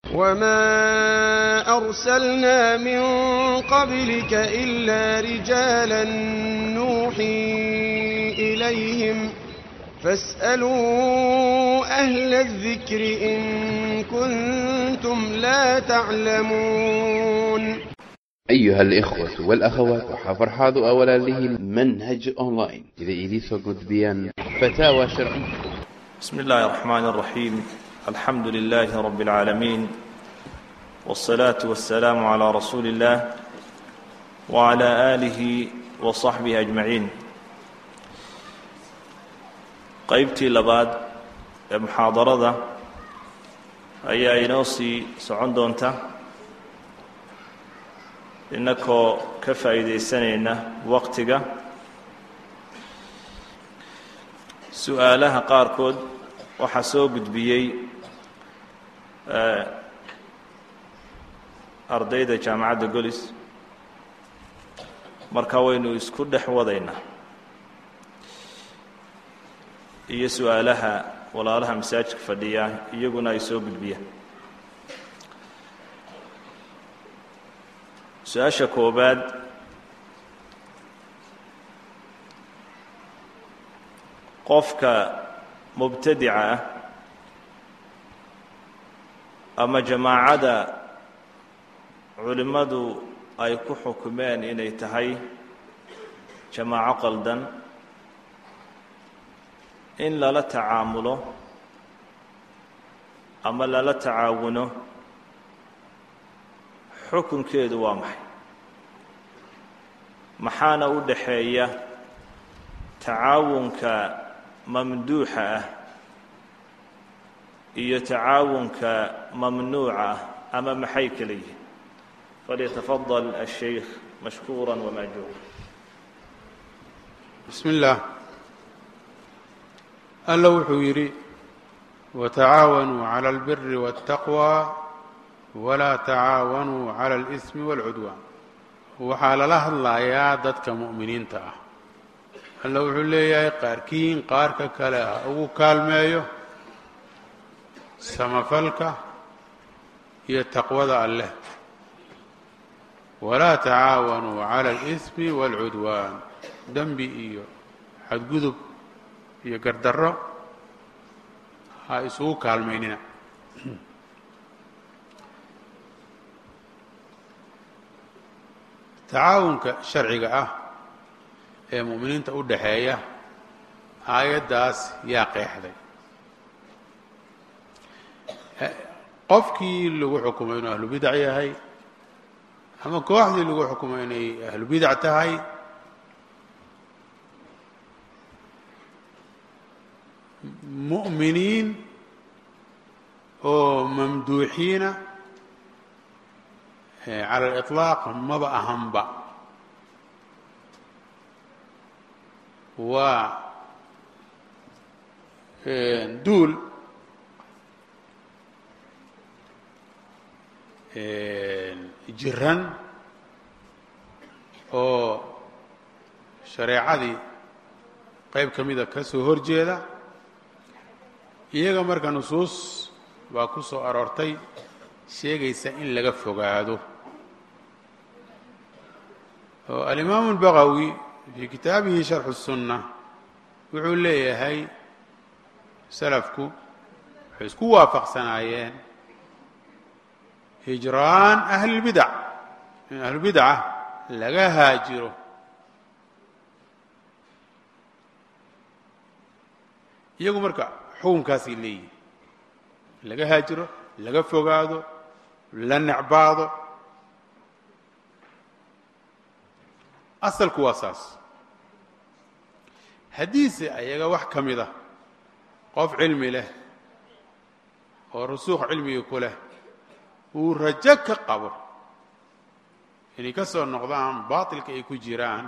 وما أرسلنا من قبلك إلا رجالا نوحي إليهم فاسألوا أهل الذكر إن كنتم لا تعلمون أيها الإخوة والأخوات وحفرحاض أولا له منهج أونلاين إذا إليسو قد بيان فتاوى شرعية بسم الله الرحمن الرحيم الحمد لله رب العالمين والصلاة والسلام على رسول الله وعلى آله وصحبه أجمعين qaybtii labaad ee muxaadarada ayaa inoo sii socon doonta innakoo ka faa'iidaysanayna waqtiga su-aalaha qaarkood waxaa soo gudbiyey ardayda jaamacadda golis marka waynu isku dhex wadaynaa iyo su-aalaha walaalaha masaajidka fadhiya iyaguna ay soo gudbiyaan su-aasha koobaad qofka mubtadica ah ama jamaacada culimmadu ay ku xukumeen inay tahay jamaaco qaldan in lala tacaamulo ama lala tacaawuno xukunkeedu waa maxay maxaana u dhaxeeya tacaawunka mamduuxa ah iyo tacaawunka mamnuuca ah ama maxay kala yihiin falyatafadal الshaykh mashkuura wamaajuura bismi اllah alla wuxuu yidhi watacaawanuu cala albiri waاltaqwa walaa tacaawanuu cala اlismi wاlcudwaan waxaa lala hadlayaa dadka mu'miniinta ah alla wuxuu leeyahay qaarkiin qaarka kale ah ugu kaalmeeyo samafalka iyo taqwada alleh walaa tacaawanuu cala اlismi wاlcudwaan dembi iyo xadgudub iyo gardarro ha isugu kaalmaynina tacaawunka sharciga ah ee mu'miniinta u dhaxeeya aayaddaas yaa qeexday qofkii lagu xukumay inuu ahlu bidac yahay ama kooxdii lagu xukumay inay ahlu bidac tahay mu'miniin oo mamduuxiina cala aliطlaaq maba ahanba waa duul jiran oo shareecadii qayb ka mida ka soo hor jeeda iyaga marka nusuus baa ku soo aroortay sheegaysa in laga fogaado oo alimaamu اlbagawi fii kitaabihi sharxu الsunna wuxuu leeyahay salafku waxay isku waafaqsanaayeen hijraan ahli اlbidac in ahlubidca laga haajiro iyagu marka xukunkaasay leeyihin laga haajiro laga fogaado la necbaado asalku waa saas haddiise ayaga wax ka mid ah qof cilmi leh oo rusuuq cilmiga ku leh uu rajo ka qabo inay ka soo noqdaan baatilka ay ku jiraan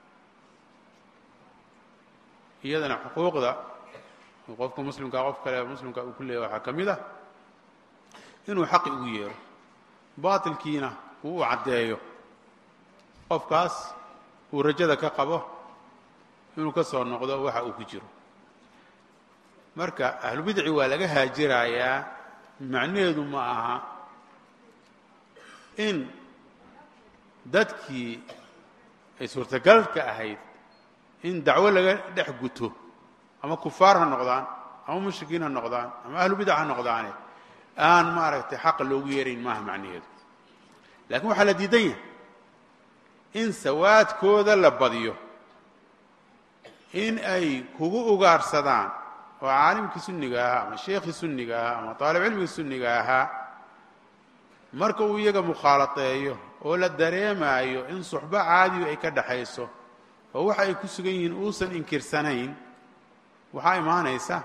iyadana xuquuqda qofka muslimkaa qof kale muslimka uu ku leeyahy waxaa ka mid ah inuu xaqi ugu yeero baatilkiina uu u caddeeyo qofkaas uu rajada ka qabo inuu ka soo noqdo waxa uu ku jiro marka ahlubidci waa laga haajirayaa macnaheedu ma aha in dadkii ay suurtagalka ahayd in dacwo laga dhex guto ama kufaar ha noqdaan ama mushrikiin ha noqdaan ama ahlu bidac ha noqdaane aan maaragtay xaqa loogu yeerayn maaha macnaheedu laakiin waxaa la diidan yahay in sawaadkooda la badiyo in ay kugu ugaarsadaan oo caalimkii sunniga ahaa ama sheekhii sunniga ahaa ama taalib cilmigii sunniga ahaa marka uu iyaga mukhaalateeyo oo la dareemaayo in suxbo caadiyu ay ka dhaxayso oo waxa ay ku sugan yihiin uusan inkirsanayn waxaa imaanaysa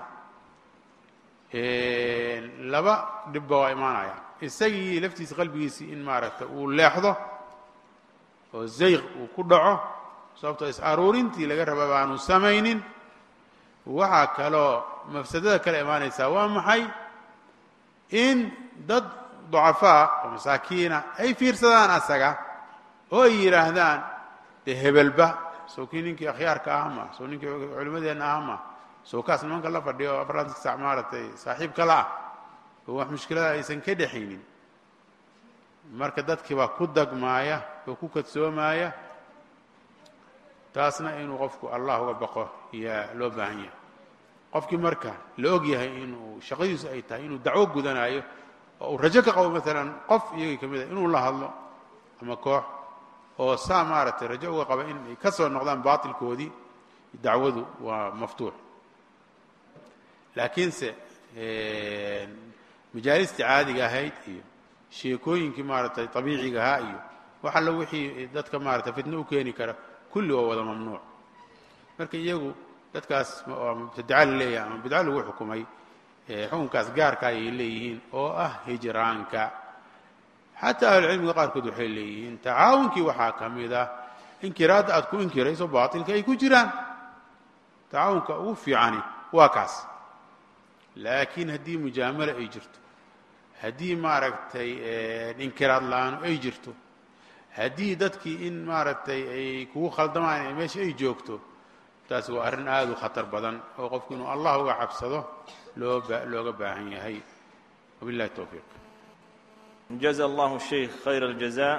laba dhibba waa imaanaya isagii laftiisa qalbigiisii in maaragta uu leexdo oo zayq uu ku dhaco sababtoo is aruurintii laga raba baanu samaynin waxaa kaloo mafsadada kale imaanaysaa waa maxay in dad ducafaa oo masaakiina ay fiirsadaan asaga oo ay yidhaahdaan dee hebelba sow kii ninkii akhyaarka ah ma sow ninkii culimmadeenna ah ma sow kaas nimanka la fadhiyo o afartanka sac maaragtay saaxiibka la ah oo wax mushkilada aysan ka dhexaynin marka dadkii baa ku dagmaaya oo ku kadsoomaaya taasna inuu qofku allah uga baqo yaa loo baahan yahay qofkii marka la og yahay inuu shaqadiisu ay tahay inuu dacwo gudanaayo oo uu rajo ka qabo maalan qof iyagii ka mid a inuu la hadlo ama koox oo saa maaragtay rajo uga qaba in ay ka soo noqdaan baatilkoodii dacwadu waa maftuux laakiinse majaalistii caadiga ahayd iyo sheekooyinkii maaragtay abiiciga ahaa iyo wax alla wixii dadka maaragtay fitno u keeni kara kulli waa wada mamnuuc marka iyagu dadkaas mubtadaca la leeyahay ama bidco lagu xukumay xukunkaas gaarka ayay leeyihiin oo ah hijraanka xataa ahlucilmiga qaarkood waxay leeyihiin tacaawunkii waxaa ka mid ah inkiraadda aad ku inkirayso baatilka ay ku jiraan tacaawunka ugu fiicani waa kaas laakiin haddii mujaamalo ay jirto haddii maaragtay inkiraad la-aanu ay jirto haddii dadkii in maaragtay ay kugu khaldamaan meesha ay joogto taasi waa arrin aada u khatar badan oo qofku inuu allah uga cabsado loo looga baahan yahay wabillahi towfiiq jaza allahu sheikh khayr aljaza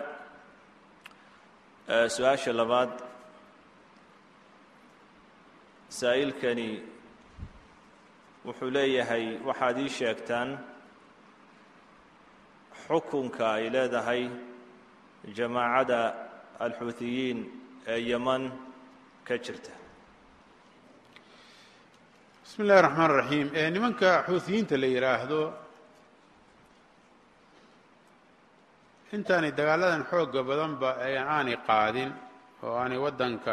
su-aasha labaad saa'ilkani wuxuu leeyahay waxaad ii sheegtaan xukunka ay leedahay jamaacada alxuutiyiin ee yeman ka jirta bismi اllahi الraxmaan الraxiim nimanka xuutiyiinta la yidhaahdo intaanay dagaaladan xooga badanba aanay qaadin oo aanay waddanka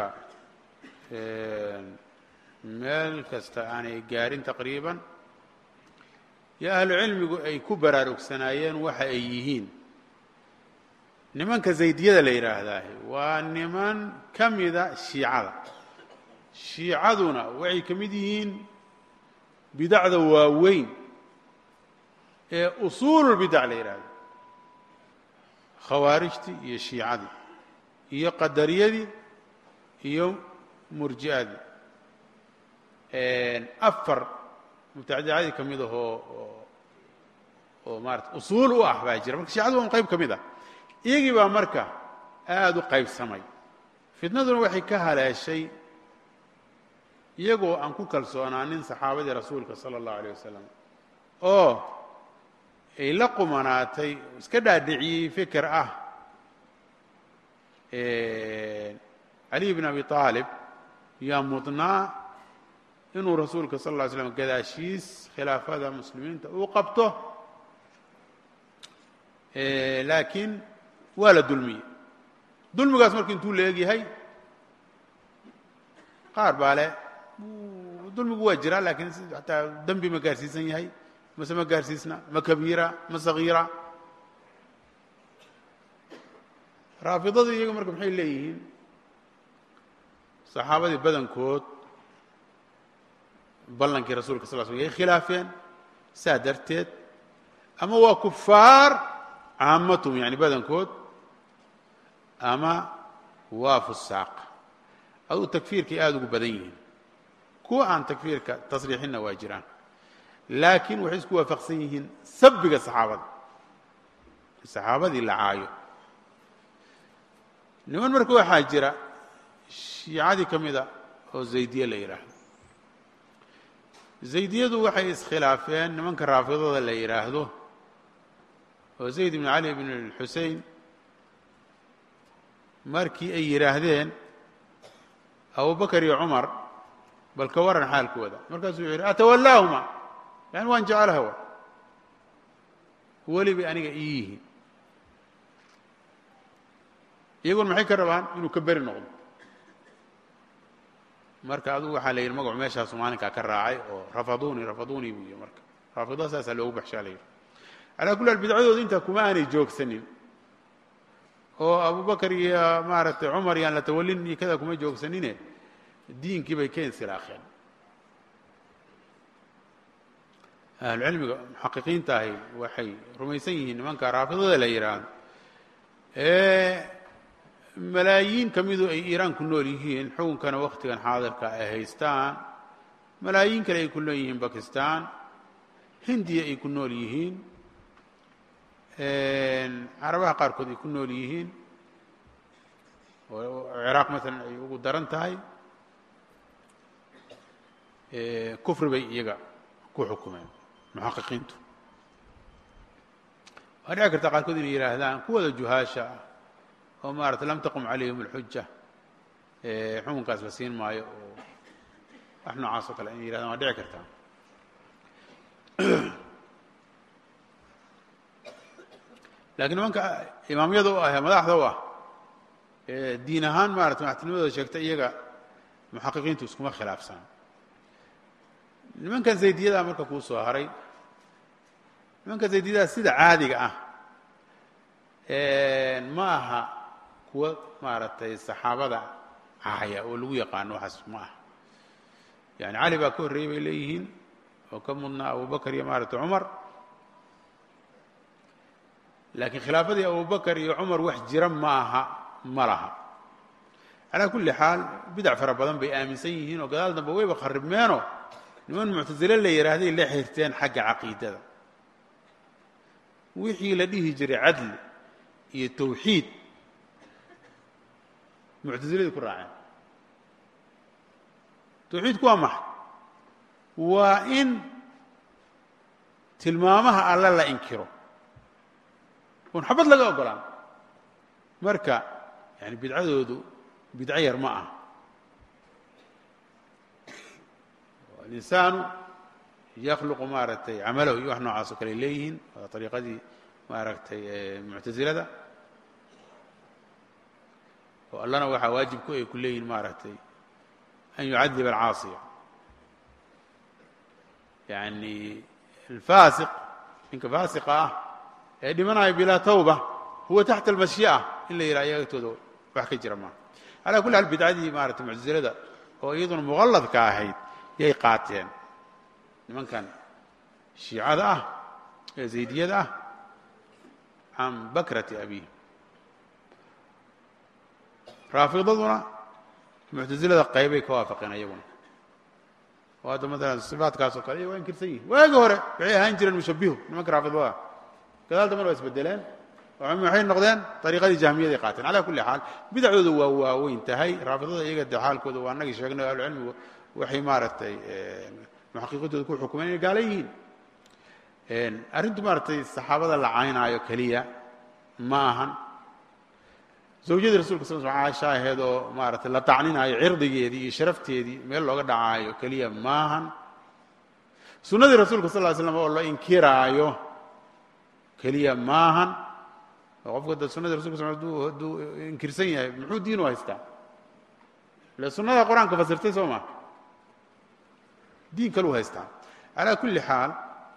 meel kasta aanay gaarin taqriiban yo ahlu cilmigu ay ku baraarugsanaayeen waxa ay yihiin nimanka zaydiyada la yidhaahdaah waa niman ka mida shiicada shiicaduna waxay ka mid yihiin bidacda waaweyn ee usuululbidac la yidhaahdo khawaarijtii iyo shiicadii iyo qadariyadii iyo murji'adii afar mubtadacadii ka mid ahoo oo maarata usuul u ah baa jira marka shiicadu waa un qayb ka mid ah iyagii baa marka aada u qaybsamay fitnaduna waxay ka haleeshay iyagoo aan ku kalsoonaanin saxaabadii rasuulka sala allahu alayh wasalam oo ay la qumanaatay iska dhaadhiciyey feker ah caliy bn abi aalib yaa mudnaa inuu rasuulka sal lla ly slam gadaashiis khilaafada muslimiinta uu qabto laakiin waa la dulmiyey dulmigaas marka intuu la eg yahay qaar baa le dulmigu waa jiraa laakiin hataa dembi ma gaarsiisan yahay mase ma gaarsiisna ma kabiira ma sagiira raafidadu iyaga marka maxay leeyihiin saxaabadii badankood ballankii rasulka sal sl yay khilaafeen saa darteed ama waa kufaar caamatum yani badankood ama waa fusaaq aduu takfiirkay aada ugu badan yihiin kuwa aan takfiirka tasriixinna waa jiraan laakiin waxay isku waafaqsan yihiin sabbiga saxaabada saxaabadii la caayo niman marka waxaa jira shiicadii ka mida oo zaydiye la yidhaahdo zaydiyadu waxay iskhilaafeen nimanka raafidada la yidhaahdo oo zayd ibn cali ibn xusein markii ay yidhaahdeen abubakar iyo cumar bal ka waran xaalkooda markaasuu wuxu yidhi atawallaahuma yani waan jecelaha wa weli bay aniga ii yihiin iyagoon maxay ka rabaan inuu ka beri noqdo marka adugu waxaa la yidhi magacu meeshaasu maalinkaa ka raacay oo rafaduni rafaduni buu yihi marka raafidada saasaa loogu baxshaa la yidhi calaa kulli haal bidcadooda intaa kuma aanay joogsanin oo abubakar iyo maaragtay cumar yaan la tawalin iyo kada kuma joogsanine diinkii bay ka insilaakeen ahlucilmiga muxaqiqiinta ahi waxay rumaysan yihiin nimanka raafidada la yidhaahdo ee malaayiin ka midu ay iiraan ku nool yihiin xukunkana wakhtigan xaadirka ay haystaan malaayiin kale ay ku nool yihiin bakistan hindiya ay ku nool yihiin carabaha qaarkood ay ku nool yihiin oo ciraaq maalan ay ugu daran tahay kufri bay iyaga ku xukumeen muxaqiqiintu waa dhici karta qaarkood inay yidhaahdaan kuwada juhaasha ah oo maarata lam taqum calayhim اlxuja xukunkaas la siin maayo oo wax noocaas oo kale inay yidhahdaan waa dhici kartaa lakiin nimanka imaamyada u ah ee madaxda u ah ee diin ahaan maarata madaxtinimadooda sheegta iyaga muxaqiqiintu iskuma khilaafsan nimankan zaydiyada marka kuu soo haray nimanka zaydiyada sida caadiga ah ma aha kuwa maaragtay saxaabada cahaya oo lagu yaqaano waxaas ma aha yani cali baa ka horreeyey bay leeyihiin oo ka mudnaa abubakar iyo maaragtay cumar laakiin khilaafadii abubakar iyo cumar wax jira ma aha ma laha calaa kulli xaal bidac fara badan bay aaminsan yihiin oo gadaal dambe wayba kharibmeenoo niman muctasile la yidhaahday la xirteen xagga caqiidada wixii la dhihi jiray cadli iyo tawxiid muctasiladii ku raaceen tawxiidku waa maxay waa in tilmaamaha alle la inkiro oon xabad laga ogolaan marka yani bidcadoodu bidco yar ma ah alinsaanu yakhluqu maaragtay camalahu iyo wax noocaas oo kale ay leeyihiin waa ariiqadii maaragtay muctasilada oo allana waxaa waajib ku ay ku leeyihin maaragtay an yucadiba alcaasiya yani alfaasiq ninka faasiqa ah ee dhimanaya bilaa tawba huwa taxta almashyi'a in la yidhaha iyaga agtooda wax ka jira maaha calaa kulli xaal bidcadii maarata muctasilada oo iyaduna muqalladka ahayd yay qaateen nimankan shiicada ah ee zaydiyada ah can bakrati abiih raafidaduna muctasilada qaybay ka waafaqeen ayaguna oo hadda maalan sifaatkaas oo kale waa inkirsan yihin waagi hore waxay ahaan jireen mushabihu nimanka raafidada gadaal dambana waa isbedeleen waxay noqdeen ariiqadii jahmiyaday qaateen cala kulli xaal bidacdooda waa waaweyn tahay raafidada iyaga de xaalkooda waa anagii sheegnay o ahlucilmigu waxay maaragtay muxaqiiqintooda ku xukumeen inay gaala yihiin arrintu maaragtay saxaabada la caynaayo keliya ma ahan zawjadii rasulka sal sl caasha aheed oo maaragtay la tacninaayo cirdigeedii iyo sharafteedii meel looga dhacaayo keliya maahan sunnadii rasuulka sal ly slam oo la inkiraayo keliya maahan oo qofka da sunadii rasulka sal haduu hadduu inkirsan yahay muxuu diin u haystaa ile sunnada qur-aanka fasirtay soo maa diin kalu haystaa calaa kulli xaal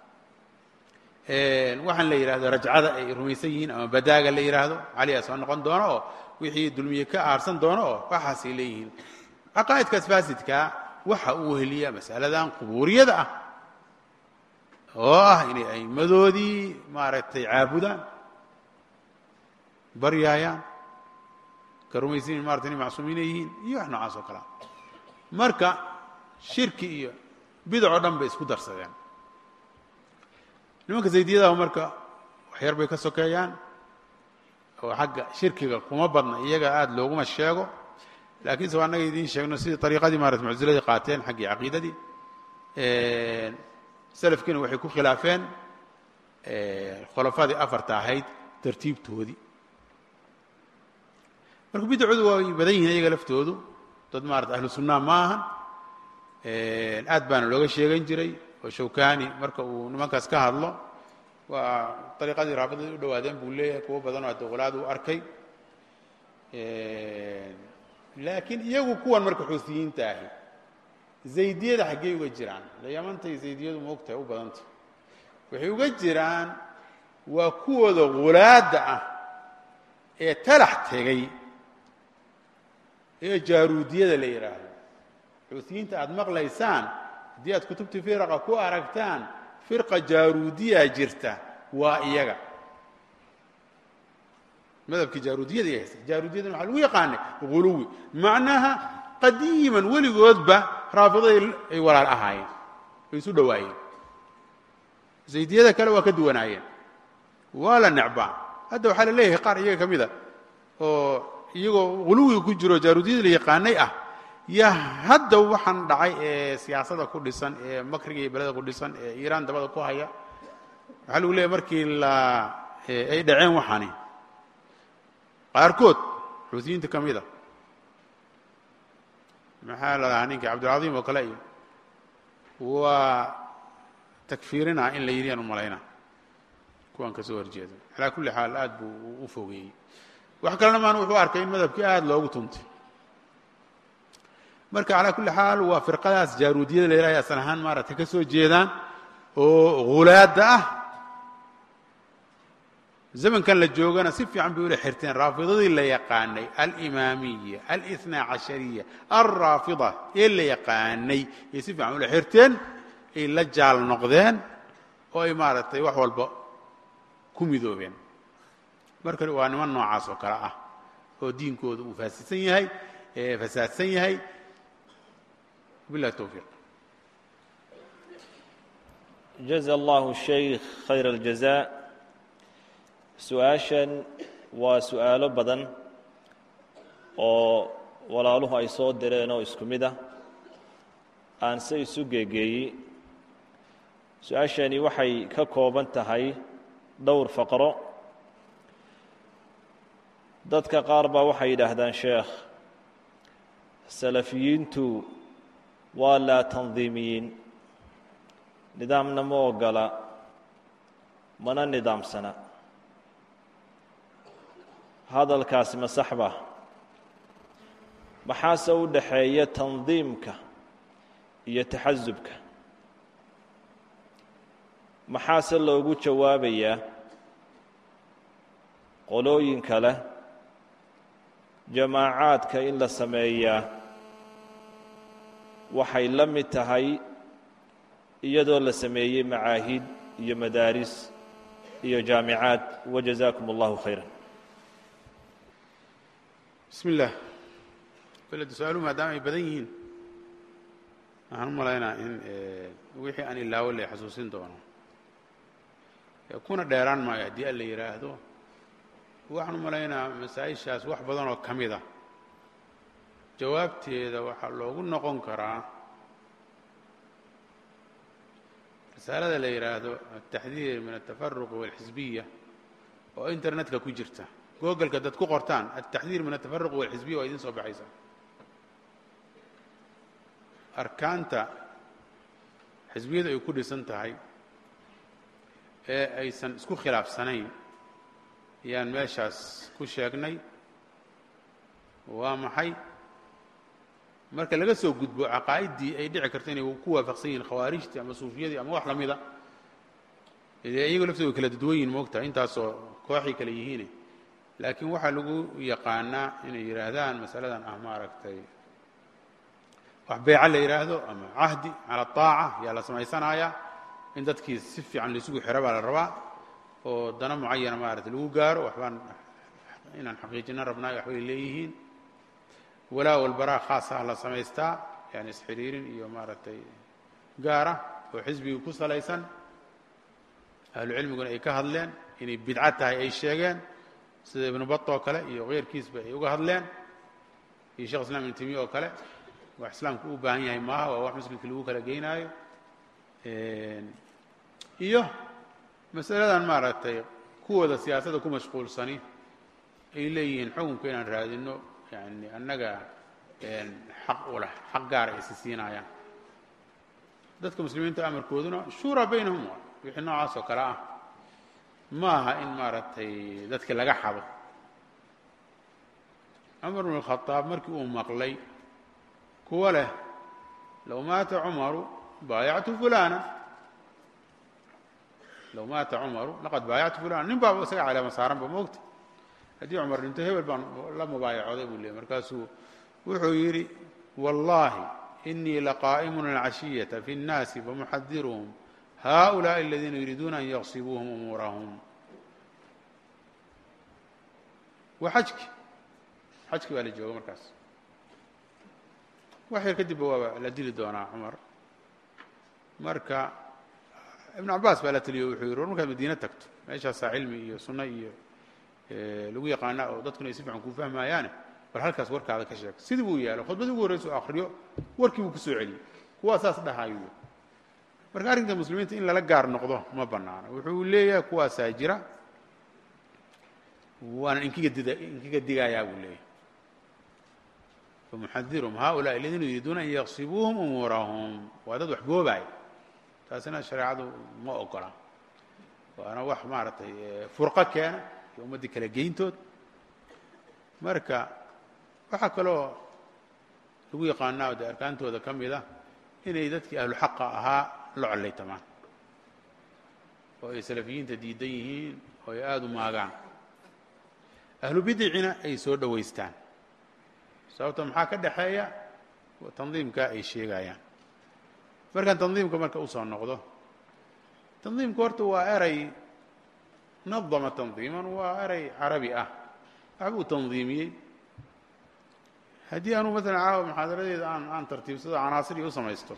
waxaan la yidhahdo rajcada ay rumaysan yihiin ama badaaga la yidhaahdo caliyaa soo noqon doono oo wixii dulmiye ka aarsan doono oo waxaasay leeyihiin caqaa'idkaas faasidkaa waxa uu weheliya masaladan qubuuriyada ah oo ah inay aimmadoodii maaragtay caabudaan baryaayaan ka rumaysan marata inay macsuumiina yihiin iyo wax noocaas oo kalea marka shirki iyo bidacoo dhan bay isku darsadeen nimanka zaydiyadaha marka waxyar bay ka sokeeyaan oo xagga shirkiga kuma badna iyaga aada looguma sheego laakiinse waa annaga idiin sheegno sidii ariiqadii maarata mucsiladii qaateen xaggii caqiidadii salafkiina waxay ku khilaafeen khulafadii afarta ahayd tartiibtoodii marka bidacoodu waa badan yihiin iyaga laftoodu dad maarata ahlu sunnaa ma ahan aad baana looga sheegan jiray oo shawkani marka uu nimankaas ka hadlo waa ariiqadii raabidadii u dhawaadeen buu leeyahay kuwo badanoo adoqolaad u arkay laakiin iyagu kuwan marka xuusiyiinta ahi zaydiyada xaggey uga jiraan layamantay zaydiyadu moogtahay u badanta waxay uga jiraan waa kuwooda hulaadda ah ee talax tegay ee jaaruudiyada la yidhaahdo xuusiyiinta aada maqlaysaan haddii aad kutubtii firaqa ku aragtaan firqa jaaruudiyaa jirta waa iyaga madhabkii jaaruudiyada ay haysta jaaruudiyadana waxaa lagu yaqaanay huluwi macnaha qadiiman weligoodba raafidaday ay walaal ahaayeen ay isu dhowaayeen zaydiyada kale waa ka duwanaayeen waa la necbaa hadda waxaa la leeyahay qaar iyaga ka mid a oo iyagoo huluwiga ku jiro jaaruudiyada la yaqaanay ah yaa hadda waxaan dhacay ee siyaasada ku dhisan ee makriga iyo beleda ku dhisan ee iiraan dabada ku haya waxaa lagu leeyahy markii la ay dhaceen waxaani qaarkood xuutiyiinta ka mid a maxaa la dhahaa ninkii cabdilcadiim oo kale iyo waa takfiirinaa in la yidhi aan u malayna kuwan ka soo horjeeda calaa kulli xaal aad buu u fogeeyey wax kalena maan wuxuu arkay in madhabkii aada loogu tuntay marka calaa kulli xaal waa firqadaas jaaruudiyada la yidhahay asal ahaan maaragtay ka soo jeedaan oo hulaadda ah zamankan la joogana si fiican bay ula xirteen raafidadii la yaqaanay alimaamiya alihna cashariya alraafida ee la yaqaanay ay si fiican ula xirteen ay la jaal noqdeen oo ay maaragtay wax walba ku midoobeen marka waa niman noocaas oo kale ah oo diinkooda uu faasisan yahay fasaadsan yahay billahi towfiiq jaza allahu shaykh khayr aljaza su-aashan waa su-aalo badan oo walaaluhu ay soo direen oo isku mid ah aan se isu geegeeyey su-aashani waxay ka kooban tahay dhowr faqro dadka qaar baa waxay yidhaahdaan sheekh salafiyiintu waa laa tandiimiyiin nidaamna ma ogola mana nidaamsana hadalkaasi ma sax ba maxaase u dhaxeeya tandiimka iyo taxasubka maxaase loogu jawaabayaa qolooyin kale jamaacaadka in la sameeyaa waxay la mid tahay iyadoo la sameeyey macaahid iyo madaaris iyo jaamicaad wajazaakum allahu khayra bismi illaah beled su-aaluhu maadaama ay badan yihiin waxaan u malaynaa in wixii aan ilaawo la xasuusin doono kuna dheeraan maayo haddii alla yidhaahdo waxaan u malaynaa masaa-ishaas wax badan oo ka mid a jawaabteeda waxaa loogu noqon karaa risaalada la yidhaahdo altaxdiir min altafaruq walxisbiya oo internetka ku jirta googleka dad ku qortaan altaxdiir min altafaruq walxisbiya waa idin soo baxaysa arkaanta xisbiyadu ay ku dhisan tahay ee aysan isku khilaafsanayn ayaan meeshaas ku sheegnay waa maxay marka laga soo gudbo caqaa'iddii ay dhici karto inay ku waafaqsan yihiin khawaarijtii ama suufiyadii ama wax lamida dee iyago laftooda way kala dadwan yihin moogtahay intaasoo kooxay kale yihiine laakiin waxaa lagu yaqaanaa inay yidhaahdaan masaladan ah maaragtay wax beeca la yidhaahdo ama cahdi cala aaca yaa la samaysanayaa in dadkii si fiican laisugu xiro baa la rabaa oo dano mucayana maaragtay lagu gaaro waxbaan inaan xaqiijino rabnaa waxbay leeyihiin walaa walbaraa khaasa la samaystaa yani isxiriirin iyo maaragtay gaara oo xisbigii ku salaysan ahlu cilmiguna ay ka hadleen inay bidco tahay ay sheegeen sida ibnu bat oo kale iyo keyrkiisba ay uga hadleen iyo shekh islam ibnu temiya oo kale wax islaamku u baahan yahay maaha waa wax muslimka lagu kala geynaayo iyo masaladan maaragtay kuwooda siyaasadda ku mashquulsani ay leeyihiin xukunka inaan raadino yani annaga xaq u leh xaq gaara aysi siinaayaan dadka muslimiinta amarkooduna shuuraa baynahum waa wixii noocaas oo kale ah ma aha in maaragtay dadki laga xado cumar bn اkhadaab markii uu maqlay kuwa leh low maata cumaru baayactu fulana low maata cumaru laqad baayactu fulana nin baaba isaga caleema saaran ba moogta haddii cumar dhinto hebel baan la mubaayacoday buu leeyay markaasuu wuxuu yidhi wallahi inii laqaa'imun alcashiyata fi اnnaasi famuxadiruhum haؤulaaءi aladiina yuriiduuna an yaqsibuuhum umuurahum waa xajki xajki baa la jooga markaas wax yar kadibba waaba la dili doonaa cumar marka ibn cabaas baa la teliyo wuxuu yihi war markaad madiine tagto meeshaasaa cilmi iyo sunno iyo lagu yaqaana oo dadkuna ay si fiican kuu fahmaayaane bal halkaas warkaada ka sheeg sidii buu yaalo khudbadii ugu horreysa u akriyo warkii buu kusoo celiyey kuwaa saas dhahayu marka arrinka muslimiinta in lala gaar noqdo ma banaano wuxuu leeyahay kuwaasaa jira waanan inkiga dida inkiga digayaa buu leeyahay famuxadiruhum haؤulaءi aladiina yuriiduuna an yaqsibuuhum umuurahum waa dad wax boobaaya taasina shareecadu ma ogola waana wax maaragtay furqo keena iyo ummaddii kala geyntood marka waxaa kaloo lagu yaqaanaa de arkaantooda ka mida inay dadkii ahlu xaqa ahaa la collaytamaan oo ay salafiyiinta diidan yihiin oo ay aada u maagaan ahlu bidicina ay soo dhowaystaan sababto maxaa ka dhexeeya tandiimka ay sheegayaan markaan tandiimka marka usoo noqdo tandiimka horta waa eray nadama tandiiman waa eray carabi ah waxbuu tandiimiyey haddii anuu maalan caawa muxaadaradeeda aan aan tartiibsado canaasiri u samaysto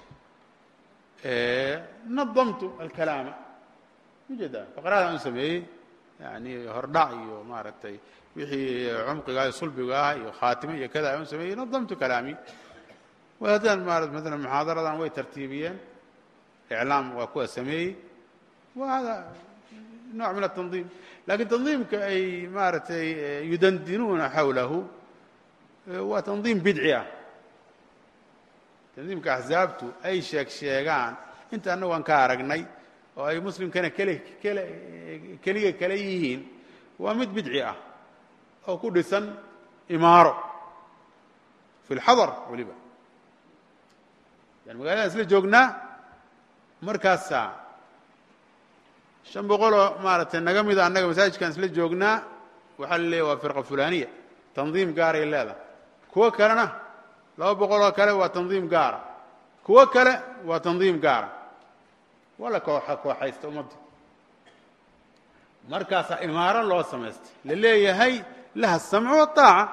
nadamtu alkalaama ujeeda faqrada aan u sameeyey yani hordhac iyo maaragtay wixii cumqiga iyo sulbiga ah iyo khaatime iyo kada aan u sameeyey nadamtu kalaami haddaan maara maalan muxaadaradan way tartiibiyeen iclaam waa kuwa sameeyey wa hada nooc min atandiim lakiin tandiimka ay maaragtay yudandinuuna xawlahu waa tandiim bidci ah tandiimka axzaabtu ay sheeg sheegaan inta annagu aan ka aragnay oo ay muslimkana kele kele keliga kale yihiin waa mid bidci ah oo ku dhisan imaaro fi اlxadar weliba yani magaalada isla joognaa markaasaa shan boqoloo maaragtay naga mida annaga masaajidkaan isla joognaa waxaa la leeyahy waa firqa fulaniya tandiim gaaray leedahay kuwo kalena laba boqoloo kale waa tandiim gaara kuwo kale waa tandiim gaara waa la kooxa kooxaysta ummadda markaasaa imaaro loo samaystay la leeyahay laha asamcu waطaaca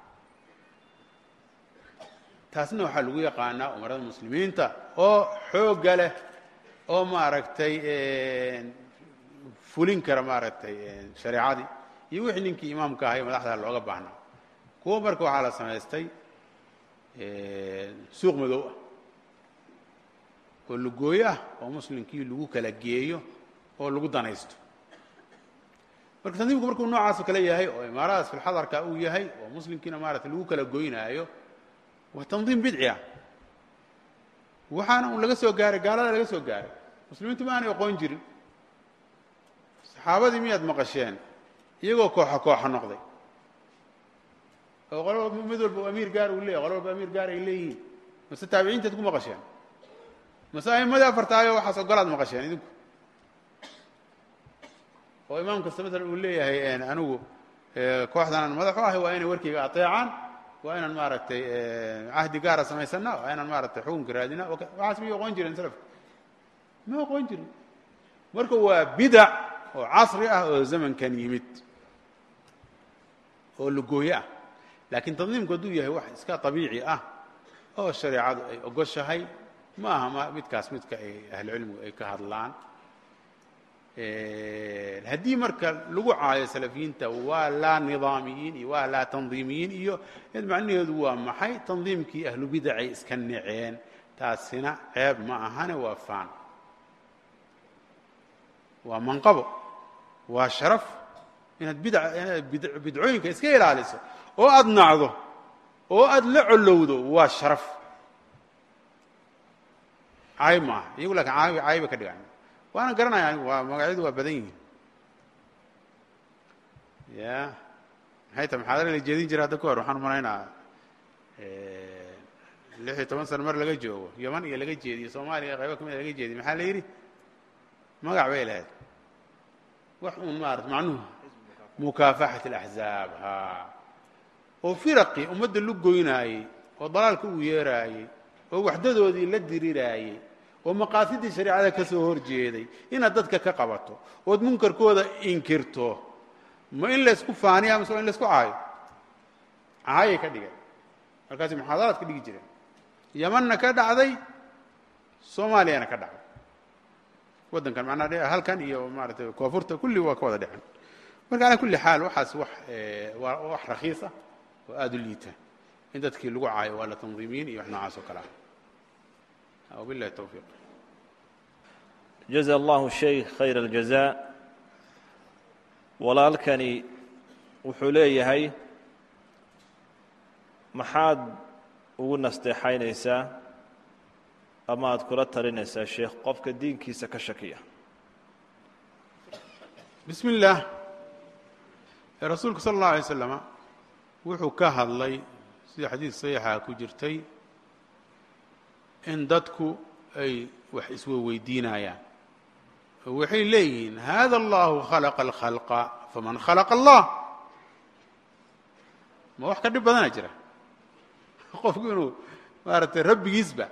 taasna waxaa lagu yaqaanaa umarada muslimiinta oo xoogga leh oo maaragtay fulin kara maaragtay shareecadii iyo wixii ninkii imaamka ahay madaxda looga baahnaa kuwo marka waxaa la samaystay suuq madow ah oo lugooyo ah oo muslimkii lagu kala geeyo oo lagu danaysto marka tandiimku markuu noocaasoo kale yahay oo imaaradaas filxadarka uu yahay oo muslimkiina maaragtay lagu kala goynaayo waa tandiim bidci ah waxaana un laga soo gaaray gaalada laga soo gaaray muslimiintu ma aanay aqoon jirin saxaabadii miyaad maqasheen iyagoo kooxa kooxa noqday oo qolo mid walba amiir gaar uu leeyahy qolo walba amiir gaar ay leeyihiin mase taabiciintaad ku maqasheen mase a'imadii afartaayo waxaas ogolaad maqasheen idinku oo imaam kasta maalan uu leeyahay anigu kooxdanaan madaxu ahay waa inay warkayga ateecaan waa inaan maaragtay cahdi gaara samaysana waa inaan maaragtay xukunka raadina waxaas miyay oqon jireen salafka ma oqon jirin marka waa bidac oo casri ah oo zamankan yimid oo lugooye ah laakiin tandiimku hadduu yahay wax iska abiici ah oo shareecadu ay ogoshahay ma aha ma midkaas midka ay ahlucilmigu ay ka hadlaan haddii marka lagu caayo salafiyiinta waa laa nidaamiyiin iyo waa laa tandiimiyiin iyo macnaheedu waa maxay tandiimkii ahlu bidacay iska neceen taasina ceeb ma ahane waa faan waa manqabo waa sharaf inaad bidca inaad bid- bidcooyinka iska ilaaliso oo aada nacdo oo aada la collowdo waa sharaf cayb ma aha iyagu laakiin cayb cayba ka dhigan waana garanaya anigu waa magacyadu waa badan yihiin ya maxay tahay maxaadara la jeedin jira hadda ka hor waxaan umalaynaa lix iyo toban sano mar laga joogo yaman iyo laga jeediyo soomaaliya qaybo ka mida laga jeediyo maxaa la yidhi magac bay lahayd wax uun maarata macnuhu mukaafaxat alaxzaab ha oo firaqii ummadda lu goynaayey oo dalaalka uu yeeraayey oo waxdadoodii la diriraayey oo maqaasidii shareecada ka soo hor jeeday inaad dadka ka qabato ood munkarkooda inkirto ma in laysku faaniya mise waa in laysku caayo caayay ka dhigeen markaasi muxaadaraad ka dhigi jireen yamanna ka dhacday soomaaliyana ka dhacday waddankan macnaa halkan iyo maaratay koonfurta kulli waa ka wada dhicen marka ala kulli xaal waxaas wax waa wax rakhiis ah oo aada u liita in dadkii lagu caayo waa la tandiimiyin iyo wax noocaas oo kale ah wabillahi towfiiq jaza allahu sheykh khayr aljazaa walaalkani wuxuu leeyahay maxaad ugu nasteexaynaysaa ama aad kula talinaysaa sheekh qofka diinkiisa ka shakiya bismi illaah rasuulku sala allahu alay slama wuxuu ka hadlay sida xadiis saxiixa ku jirtay in dadku ay wax isweydiinayaan oo waxay leeyihiin hada allahu khalaqa alkhalqa faman khalaqa allah ma wax ka dhib badana jira qofku inuu maaragtay rabbigiisba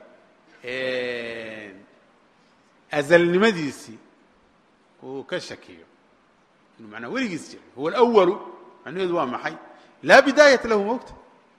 azalnimadiisii uu ka shakiyo inuu manaa weligiis jira huwa alwalu macnaheedu waa maxay laa bidaayata lahu mogta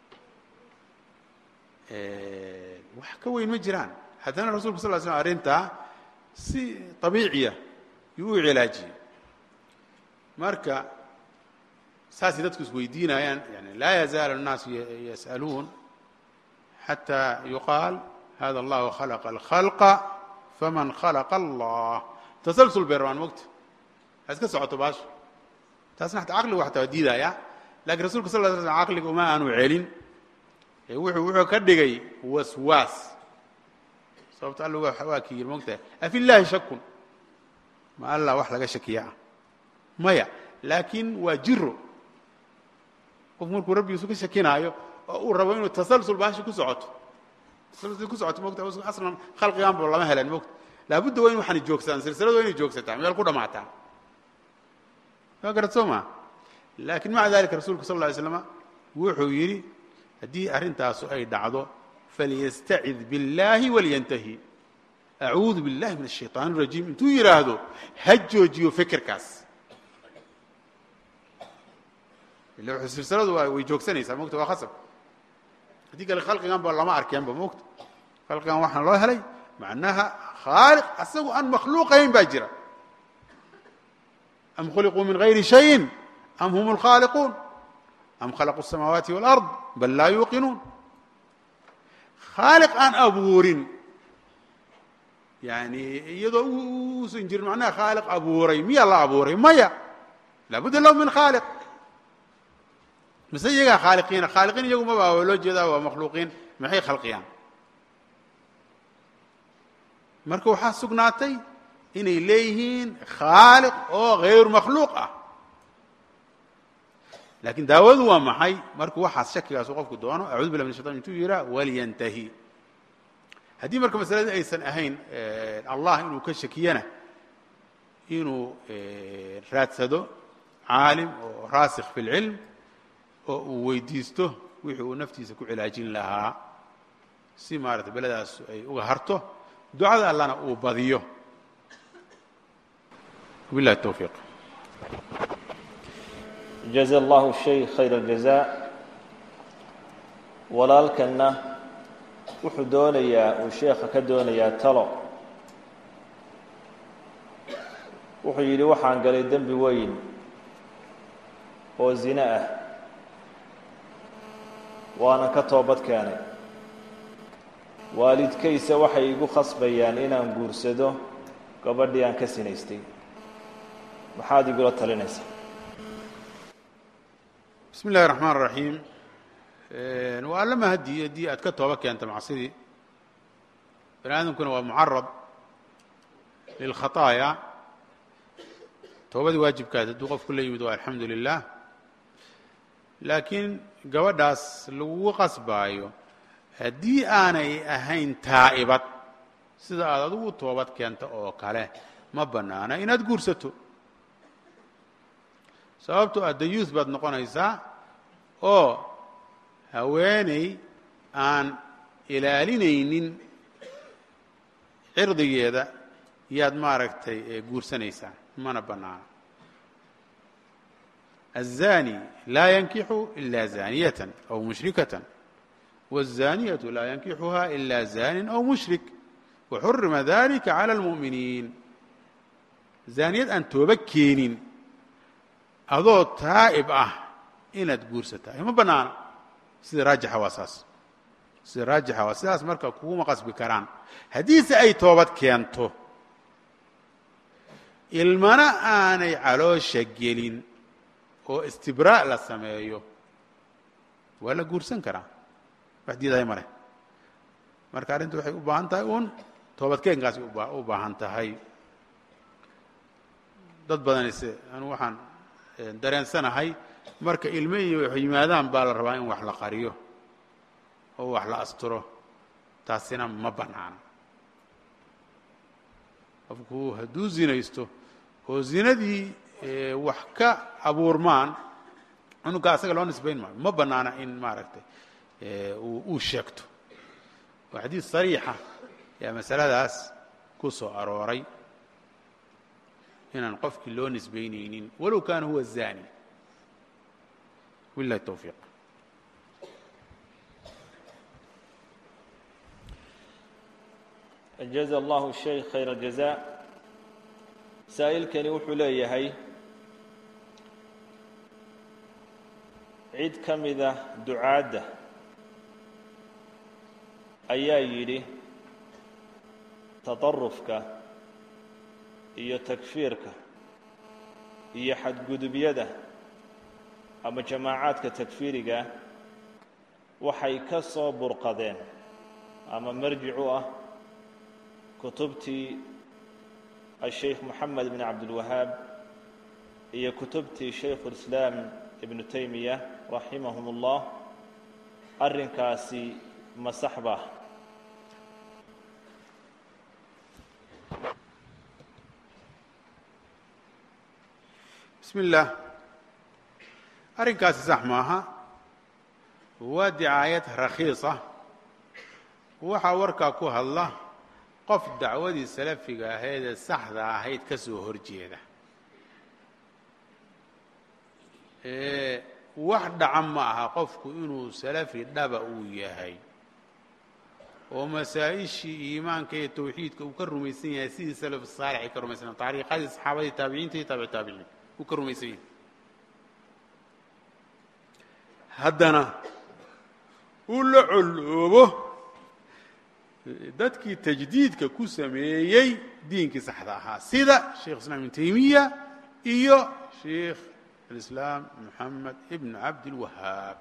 wax ka weyn ma jiraan haddana rasulku sal ly slm arrintaa si abiiciya yuu u cilaajiyey marka saasay dadku isweydiinayaan yani laa yazaalu الnaasu yas'aluun xatى yuqaal hada allahu khalaqa اlkhalqa faman khalaqa allah tasalsul berbaan mogta ha iska socoto baasha taasna xataa caqligu xataa waa diidaya lakiin rasulka sal ly slam caqliga uma aanu celin wuxuu wuxuu ka dhigay waswaas sababto alla waa ki yiri mogtahay afi llaahi shakun ma allah wax laga shakiya ah maya laakiin waa jiro qofku markuu rabbigiisu ka shakinaayo oo uu rabo inuu tasalsul baashi ku socoto tasalsul ku socoto mogta aslan khalqiganba lama helan mogta laabudda waa in waxani joogsadaan silsiladu waa inay joogsataa meel ku dhamaataa waa garad soo maa laakiin maca dalika rasulku sal lla alay slama wuxuu yidhi haddii arrintaasu ay dhacdo falyastacid biاllahi walyantahi acuudu biاllahi min الshayطaan الrajiim intuu yidhaahdo ha joojiyo fikirkaas ila silsiladu waa way joogsanaysaa mogta waa khasab haddii kale khalqigan ba lama arkeenba mogta khalqigan waxaan loo helay macnaha khaaliq asagu aan makhluuqayn baa jira am khuliquu min gayri shayin am hum اlkhaaliquun am khalaquu الsamaawaati wاlأrض bal laa yuuqinuun khaaliq aan abuurin yani iyadoo uusan jirin macnaha khaaliq abuuray miyaa la abuuray maya laabudda lahu min khaaliq mise iyagaa khaaliqiina khaaliqiin iyagu maba waa loo jeedaa waa makhluuqiin maxay khalqiyaan marka waxaa sugnaatay inay leeyihiin khaaliq oo hayru makhluuq ah lakiin daawadu waa maxay markuu waxaas shakigaasu qofku doono acuudu billah min shaytan intuu yihaa walyantahi haddii marka masaladii aysan ahayn allah inuu ka shakiyana inuu raadsado caalim oo raasikh fi اlcilm oo uu weydiisto wixii uu naftiisa ku cilaajin lahaa si maarata beladaas ay uga harto ducada allana uu badiyo wabillahi towfiiq jaza allahu sheykh khayr aljazaa walaalkanna wuxuu doonayaa uu sheekha ka doonayaa talo wuxuu yidhi waxaan galay dembi weyn oo zine ah waana ka toobad keenay waalidkayse waxay igu khasbayaan inaan guursado gabadhii aan ka sinaystay maxaad igula talinaysaa bismi illahi raxmaan raxiim waa alla mahadi haddii aad ka tooba keenta macsidii bani aadamkuna waa mucarad lilkhataaya toobadii waajibkaas hadduu qofku la yimid waa alxamdu lilah laakiin gabadhaas lagugu qasbaayo haddii aanay ahayn taa'ibad sida aad adigu toobad keenta oo kale ma bannaana inaad guursato sababtoo ah dayuus baad noqonaysaa oo haweeney aan ilaalinaynin cirdigeeda yaad maaragtay guursanaysaa mana bannaana الزاني laa yankixu إila زaaniyaة أو mushrikaة والزaaniyaة laa yankixuha إila زanin أو mushrik وxurima dalika عalى الmuؤminiin zaaniyad aan tooba keenin adoo taa'ib ah inaad guursatahay ma bannaana sida raajixa waa saas sida raajixa waa sidaas marka kuguma qasbi karaan haddiise ay toobad keento ilmana aanay caloosha gelin oo istibraaء la sameeyo waa la guursan karaa wax diidahay ma leh marka arrintu waxay u baahan tahay uun toobadkeenkaasi u baahan tahay dad badanise anu waxaan dareensanahay marka ilmo iyo wax yimaadaan baa la rabaa in wax la qariyo oo wax la asturo taasina ma bannaana qofku hadduu zinaysto oo zinadii wax ka abuurmaan cunuga asaga loo nisbayn maayo ma bannaana in maaragtay uu sheegto waa xadiis sariixa yaa masaladaas ku soo arooray inaan qofkii loo nisbaynaynin walow kaana huwa zani wilahi towfiiq jaza allahu sheikh khayr aljaza saa'ilkani wuxuu leeyahay cid ka mida ducaadda ayaa yidhi taطarufka iyo takfiirka iyo xadgudubyada ama jamaacaadka takfiiriga waxay ka soo burqadeen ama marjic u ah kutubtii asheikh moxamed bn cabdilwahaab iyo kutubtii shaykhu lislaam ibnu taymiya raximahum اllah arrinkaasi ma sax ba bismi اllah arrinkaasi sax maaha waa dicaayad rakhiisa waxaa warkaa ku hadla qof dacwadii salafiga ahayd ee saxda ahayd ka soo horjeeda wax dhaca ma aha qofku inuu salafi dhaba uu yahay oo masaa-ishii iimaanka iyo tawxiidka uu ka rumaysan yahay sidii salaf saalix ay ka rumaysan taariiqadii saxaabadii taabiciinta iyo taabic taabiciin uu ka rumaysan yahay haddana uu la coloobo dadkii tajdiidka ku sameeyey diinkii saxda ahaa sida sheikh islam ibn taymiya iyo sheikh alislaam moxamed ibn cabdilwahaab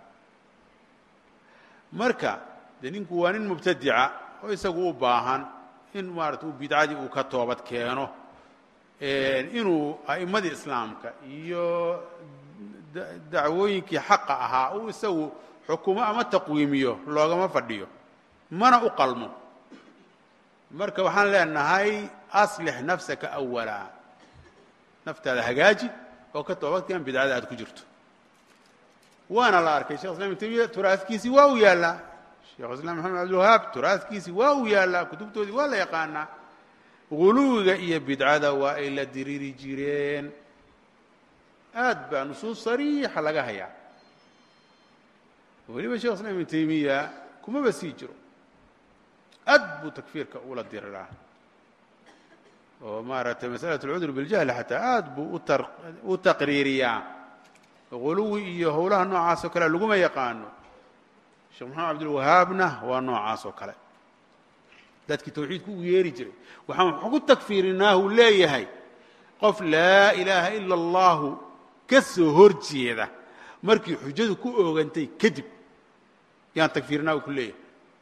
marka dee ninku waa nin mubtadica oo isagu u baahan in maarata uu bidcadii uu ka toobad keeno inuu a'immadii islaamka iyo dacwooyinkii xaqa ahaa uu isagu xukumo ama taqwiimiyo loogama fadhiyo mana u qalmo marka waxaan leenahay aslix nafsaka awala naftaada hagaaji oo ka toobadkeen bidcada aad ku jirto waana la arkay shekh islam ibn taymiya turaadkiisii waa u yaallaa sheekh islam maxamed cabdilwahaab turaadkiisii waa u yaallaa kutubtoodii waa la yaqaanaa guluwiga iyo bidcada waa ay la diriri jireen aad baa nusuus sariixa laga hayaa weliba shekh islam ibn taymiya kumaba sii jiro aad buu takfiirka ula diriraa oo maaragtay masalaة اlcudr biاljahli xataa aad buu u taqriiriyaa guluwi iyo howlaha noocaas oo kale laguma yaqaano sheekh maxamed cabdilwahaabna waa noocaas oo kale dadkii tawxiidku u yeeri jiray waxaan wax ku takfiirinaa uu leeyahay qof laa ilaaha ila اllahu ka soo hor jeeda markii xujadu ku oogantay kadib yaan takfiirinaa uu ku leeyahay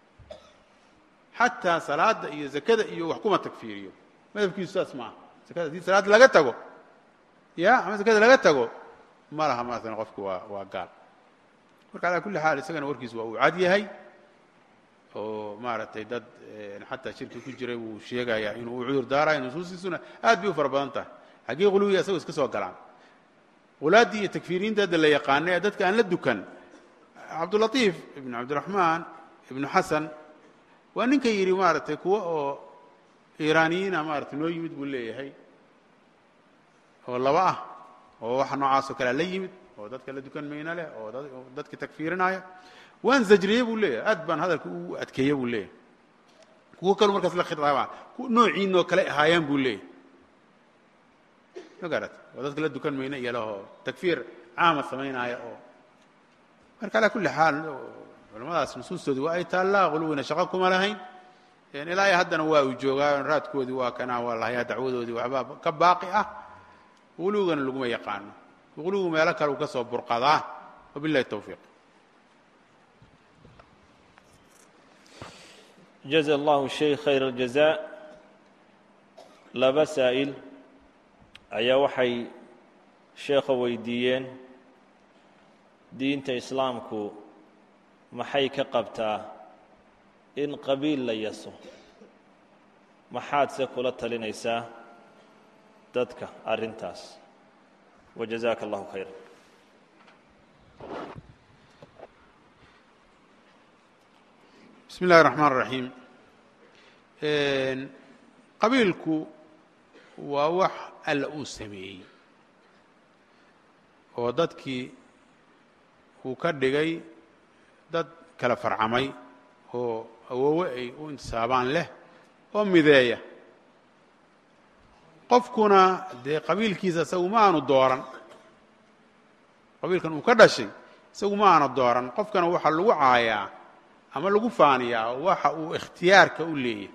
xataa salaada iyo zakada iyo wax kuma takfiiriyo madhabkiisu saas maaha zakada haddii salaad laga tago ya ama zakada laga tago ma laha maasana qofku waa waa gaal marka alaa kulli xaal isagana warkiisu waa uu cad yahay oo maaragtay dad xataa shirki ku jiray wuu sheegayaa inuu u cudur daarayo nusuustiisuna aad bay u fara badan tahay xaggee quluwiga asagoo iska soo galaan qulaaddii iyo takfiiriinta hadda la yaqaana ee dadka aan la dukan cabdulatiif ibnu cabdiraxmaan ibnu xasan waa ninka yidhi maaragtay kuwa oo iiraaniyiina maaragtay noo yimid buu leeyahay oo laba ah oo waxa noocaasoo kalea la yimid oo dadka la dukan mayna leh oo dadka takfiirinaya waan zajriye buu leeyahay aad baan hadalka u adkeeye buu leeyahay kuwo kaleu markaas la khiaaba noociinoo kale ahaayaan buu leeyahay ma garat oo dadka la dukan mayna iyo lehoo takfiir caama samaynaya oo marka alaa kulli xaal culamadaas nusuustoodii waa ay taallaa quluwina shaqo kuma lahayn ilaa iyo haddana waa uu joogaa raadkoodii waa kanaa waa lahayaa dacwadoodii waxbaa ka baaqi ah quluwigana laguma yaqaano quluwigu meelo kale uu ka soo burqadaa wabillahi tawfiiq jaza allahu sheikh khayr اljazaa laba saa'il ayaa waxay sheekha weydiiyeen diinta islaamku maxay ka qabtaa in qabiil la yaso maxaad se kula talinaysaa dadka arrintaas wajazaaka allahu khayra bismi اllahi الraxmaan الraxiim qabiilku waa wax alla uu sameeyey oo dadkii uu ka dhigay dad kala farcamay oo awoowe ay u intisaabaan leh oo mideeya qofkuna dee qabiilkiisa isagu ma aanu dooran qabiilkan uu ka dhashay isagu ma aanu dooran qofkana waxaa lagu caayaa ama lagu faaniyaa waxa uu ikhtiyaarka u leeyahay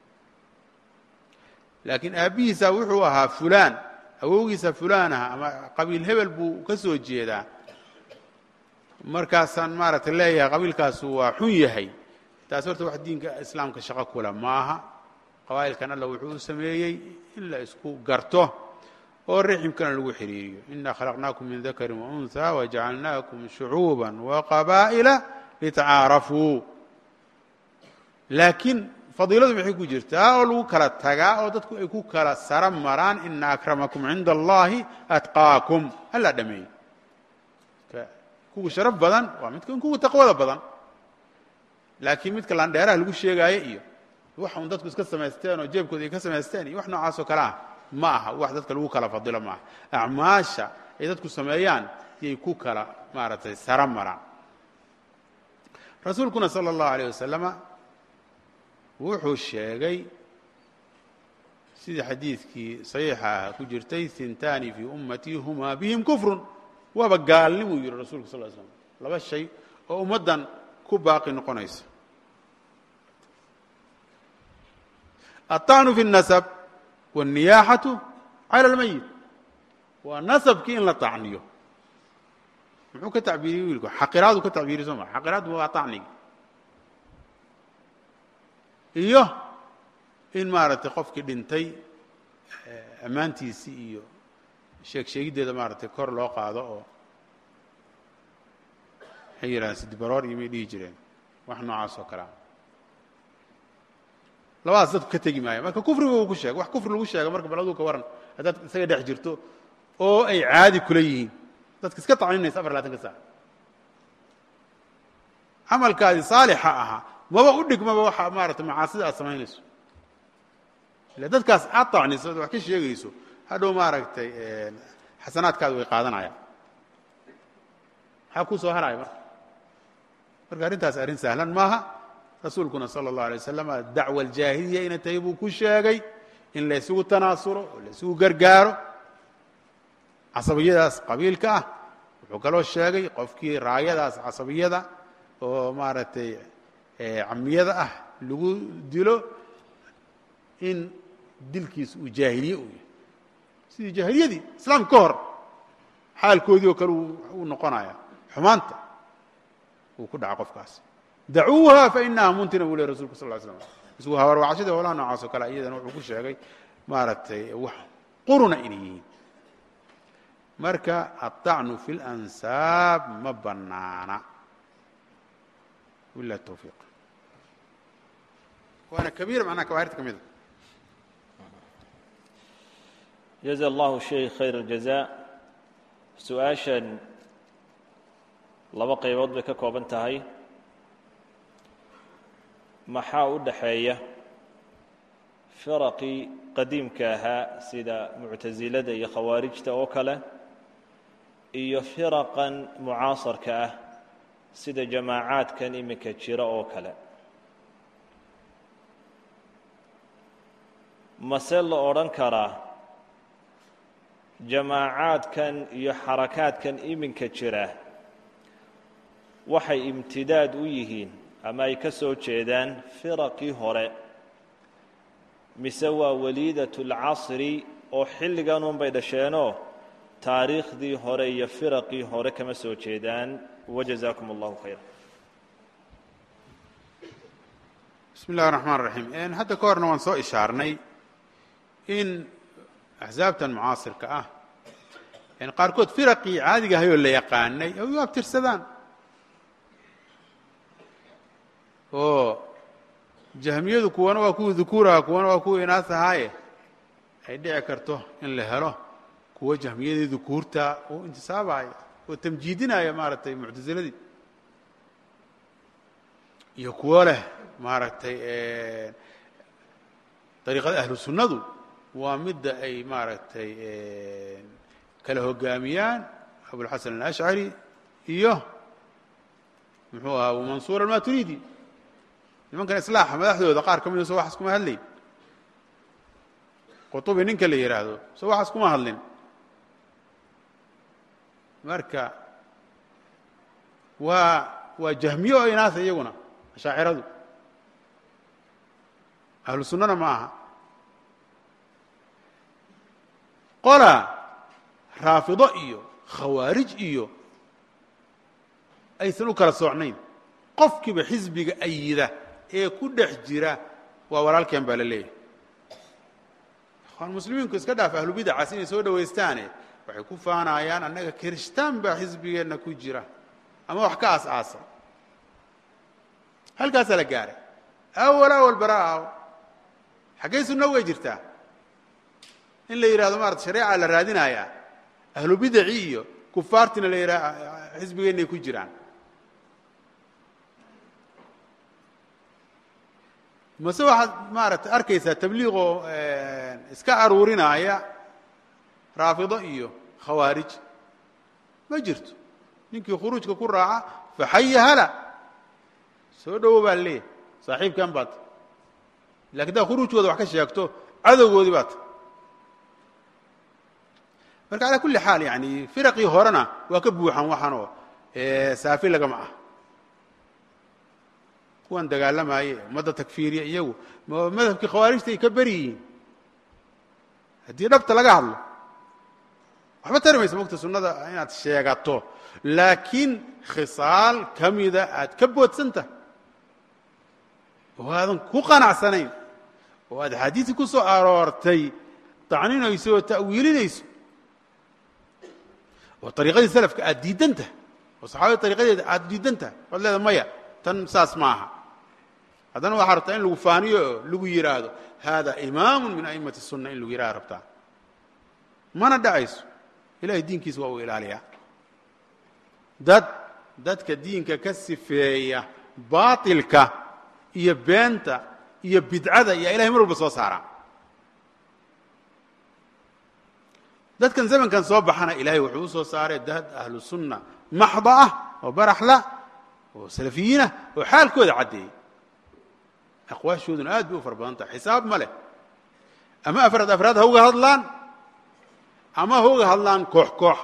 laakiin aabbihiisa wuxuu ahaa fulaan awowgiisa fulaan ah ama qabiil hebel buu ka soo jeedaa markaasaan maaragtay leeyahay qabiilkaasu waa xun yahay taas horta wax diinka islaamka shaqo kula maaha qabaa'ilkan alla wuxuu u sameeyey in la isku garto oo riximkana lagu xidhiiriyo ina khalaqnaakum min dakari waunha wajacalnaakum shucuuba waqabaa'ila litacaarafuu laakiin fadiiladu maxay ku jirtaa oo lagu kala tagaa oo dadku ay ku kala sara maraan ina akramakum cinda allahi atqaakum alla dhameeyey kuwa sharaf badan waa midka kuwa taqwada badan laakiin midka landheeraha lagu sheegaayo iyo wax un dadku iska samaysteen oo jeebkooda ay ka samaysteen iyo wax noocaas oo kale ah ma aha wax dadka lagu kala fadilo maaha acmaasha ay dadku sameeyaan yay ku kala maaragtay sara maraan rasuulkuna salى اllahu alيyه wasalama wuxuu sheegay sidii xadiidkii صaxiixa ah ku jirtay hintaani fii ummatii huma bihim kufrun waaba gaalnimuu yihi rasulku sal l slm laba shay oo ummaddan ku baaqi noqonaysa aلطacnu fi الnasab wالniyaaxatu calى اlmayit waa nasabkii in la طacniyo muxuu ka tacbiiriyey wiilku xaqiraadu ka tacbiiriy soo maa xaqiraadu waa طacnigi iyo in maaragtay qofkii dhintay ammaantiisii iyo sheeg sheegiddeeda maaragtay kor loo qaado oo waxay yidhahdeen sidibaroor iyo may dhihi jireen wax noocaas oo kalea labadaas dadku ka tegi maaya marka kufriga uu ku sheegay wax kufri lagu sheega marka bal aduu ka waran haddaad isaga dhex jirto oo ay caadi kula yihiin dadka iska tacninaysa afar labaatan ka saac camalkaadii saalixa ahaa maba u dhigmaba waxa maarata macaasida aad samaynayso ila dadkaas aad tacniso ad wax ka sheegayso hadhow maaragtay xasanaadkaadu way qaadanayaan maxaa kuu soo haraya marka marka arrintaas arrin sahlan maaha rasuulkuna salى اllahu alay wasalam dacwa aljaahiliya inay tahay buu ku sheegay in la ysugu tanaasulo oo la ysugu gargaaro casabiyadaas qabiilka ah wuxuu kaloo sheegay qofkii raayadaas casabiyada oo maaragtay camiyada ah lagu dilo in dilkiis uu jaahiliye uu yahay sidii jaahiliyadii islaamka ka hor xaalkoodii oo kale uu noqonaya xumaanta uu ku dhaca qofkaas dacuuha fainaha muntina buu ley rasulku sal ly slam isgu habarwacashada howlaha noocaas oo kale iyadana wuxuu ku sheegay maaragtay wax quruna inay yihiin marka aلطacnu fi اlansaab ma banaana wilah towfiiq waana kabiira macnaha kabairta ka mida jaza allahu sheikh khayr اljazaa su-aashan laba qaybood bay ka kooban tahay maxaa u dhaxeeya firaqii qadiimka ahaa sida muctasilada iyo khawaarijta oo kale iyo firaqan mucaasarka ah sida jamaacaadkan iminka jira oo kale mase la odhan karaa jamaacaadkan iyo xarakaadkan iminka jira waxay imtidaad u yihiin ama ay ka soo jeedaan firaqii hore mise waa waliidat اlcasri oo xilligan un bay dhasheenoo taariikhdii hore iyo firaqii hore kama soo jeedaan wajazaakum allahu khayra bismi اllahi الraxmaan الraxiim hadda ka horna waan soo ishaarnay in axsaabtan mucaasirka ah qaarkood firaqii caadiga ahayoo la yaqaanay ay u abtirsadaan oo jahmiyadu kuwana waa kuwa dukuuraha kuwana waa kuwa inaas ahaaye ay dhici karto in la helo kuwa jahmiyadii dukuurta uu intisaabaya oo tamjiidinaya maaragtay muctasiladii iyo kuwo leh maaragtay dariiqada ahlu sunnadu waa midda ay maaragtay kala hogaamiyaan abulxasan alashcari iyo muxuu ahaa abu mansuur almaturidi nimankan islaaxa madaxdooda qaar ka mida so waxaas kuma hadlayn qutubi ninka la yidhaahdo so waxaas kuma hadlin marka waa waa jahmiye oo inaasa iyaguna ashaaciradu ahlu sunnana ma aha qola raafido iyo khawaarij iyo aysan u kala soocnayn qofkiiba xisbiga ayida ee ku dhex jira waa walaalkeen baa la leeyahay ikhwaan muslimiinku iska dhaaf ahlubidacaas inay soo dhowaystaane waxay ku faanayaan annaga kirishtaan baa xisbigeenna ku jira ama wax ka aas-aasa halkaasaa la gaaray awal awal baraaw xaggay sunno way jirtaa in la yidhahdo maarata shareeca la raadinayaa ahlu bidaci iyo kufaartina la yidhaha xisbigeennay ku jiraan mase waxaad maaragtay arkaysaa tabliiqoo iska aruurinaya raafido iyo khawaarij ma jirto ninkii khuruujka ku raaca faxaya hala soo dhowo baa leeyahay saaxiibkan baata lakin haddaad khuruujkooda wax ka sheegto cadowgoodii baata marka calaa kulli xaal yani firaqii horena waa ka buuxan waxaanoo saafi lagama ah kuwan dagaalamaye ummadda takfiiriya iyagu madhabkii khawaarijta ay ka beri yihiin haddii dhabta laga hadlo waxba tari maysa mogta sunnada inaad sheegato laakiin khisaal ka mida aad ka boodsanta oo aadan ku qanacsanayn oo aad axaadiisi ku soo aroortay tacninayso oo ta'wiilinayso oo ariiqadii salafka aad diidanta oo saxaabada ariiqadeeda aad diidanta waad leeda maya tan saas ma aha haddana waxaa rabtaa in lagu faaniyo oo lagu yidhaahdo hada imaamu min a'immati الsunna in lagu yidhahda rabtaa mana dhacayso ilahay diinkiisa waa uu ilaaliyaa dad dadka diinka ka sifeeya baaطilka iyo beenta iyo bidcada iyo ilahay mar walba soo saaraa dadkan zamankan soo baxana ilahay wuxuu u soo saaray dad ahlu sunna maxda ah oo baraxla oo salafiyiinah oo xaalkooda caddeeyey aqwaashooduna aad bay u fara badan tahay xisaab ma leh ama afraad afraad ha uga hadlaan ama ha uga hadlaan koox koox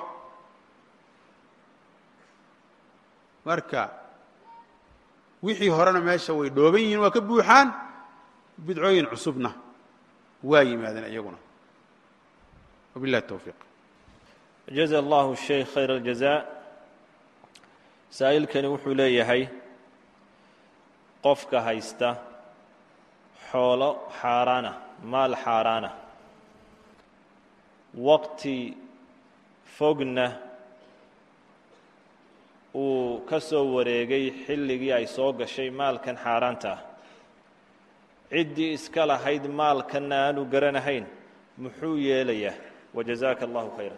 marka wixii horena meesha way dhooban yihiin waa ka buuxaan bidcooyin cusubna waa yimaadeen iyaguna wabillahi towfiiq jaza allahu sheikh khayr aljazaa saa'ilkani wuxuu leeyahay qofka haysta xoolo xaaraana maal xaaraana waqti fogna uu ka soo wareegay xilligii ay soo gashay maalkan xaaraanta ah ciddii iska lahayd maalkanna aanu garanahayn muxuu yeelayaa wajazaaka allahu khayra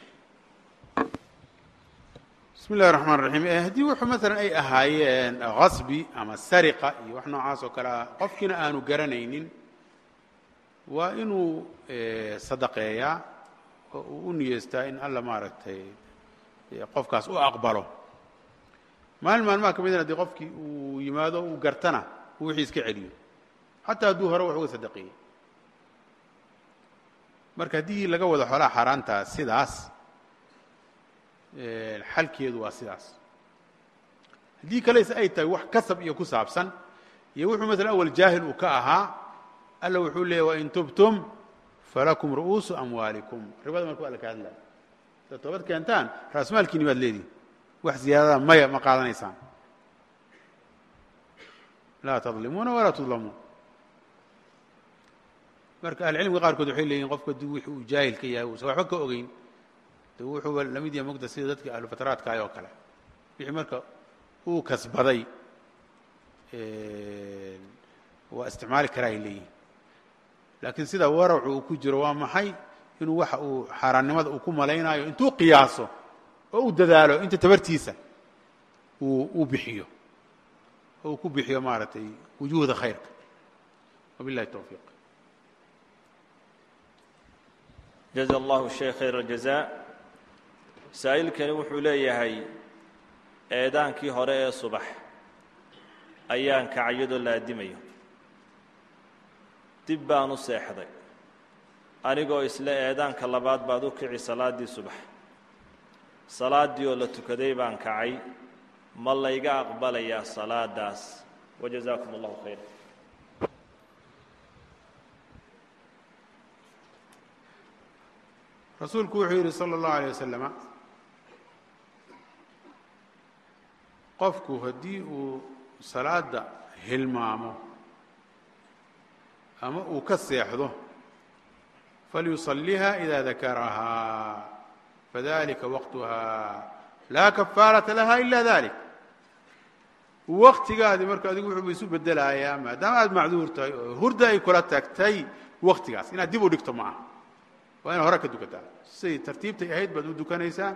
bismi illahi raxmaan raxiim haddii wuxuu maalan ay ahaayeen hasbi ama sariqa iyo wax noocaas oo kale ah qofkiina aanu garanaynin waa inuu sadaqeeyaa oo uu u niyeystaa in alla maaragtay qofkaas u aqbalo maalin maalmaha ka midna haddii qofkii uu yimaado uu gartana uu wixii iska celiyo xataa hadduu hore wax uga sadaqeeyey marka haddii laga wado xoolaha xaaraantaa sidaas xalkeedu waa sidaas haddii kalese ay tahay wax kasab iyo ku saabsan iyo wuxuu maala awal jaahil uu ka ahaa alla wuxuu leeyay wain tubtum falakum ru'uusu amwaalikum ribada marku alla ka hadlaya sidaad toobad keentaan raasmaalkiini baad leedihin wax ziyaadada maya ma qaadanaysaan laa tadlimuuna walaa tudlamuun marka ahlicilmiga qaarkood waxay leeyihin qofku haddii wixi uu jaahil ka yahay uusan waxba ka ogeyn de wuxuuba lamid yahay mogda sida dadka ahlufataraadkaay oo kale wixii marka uu kasbaday waa isticmaali karaa ay leeyihin laakiin sida waracu uu ku jiro waa maxay inuu waxa uu xaaraannimada uu ku malaynayo intuu qiyaaso oo u dadaalo inta tabartiisa uu uu bixiyo oo uu ku bixiyo maaragtay wujuuhda khayrka wabillahi towfiiq jaza allahu sheekh khayr aljazaa saa'ilkani wuxuu leeyahay eedaankii hore ee subax ayaan kacyadoo la addimayo dib baan u seexday anigoo isle eedaanka labaad baad u kici salaaddii subax salaaddii oo la tukaday baan kacay ma layga aqbalayaa salaadaas wajazaakum allahu khayra rasuulku wuxuu yidhi salى اllahu alيه wasalama qofku haddii uu salaada hilmaamo ama uu ka seexdo falyusaliha ida dakarahaa fadalika waqtuha laa kafaarata laha ila dalik waktigaadi marka adigu wuxuuba isu bedelayaa maadaama aad macduur tahay oo hurda ay kula tagtay waktigaas inaad dib u dhigto ma aha waa inaad hore ka dukataa siday tartiibtay ahayd baad u dukanaysaa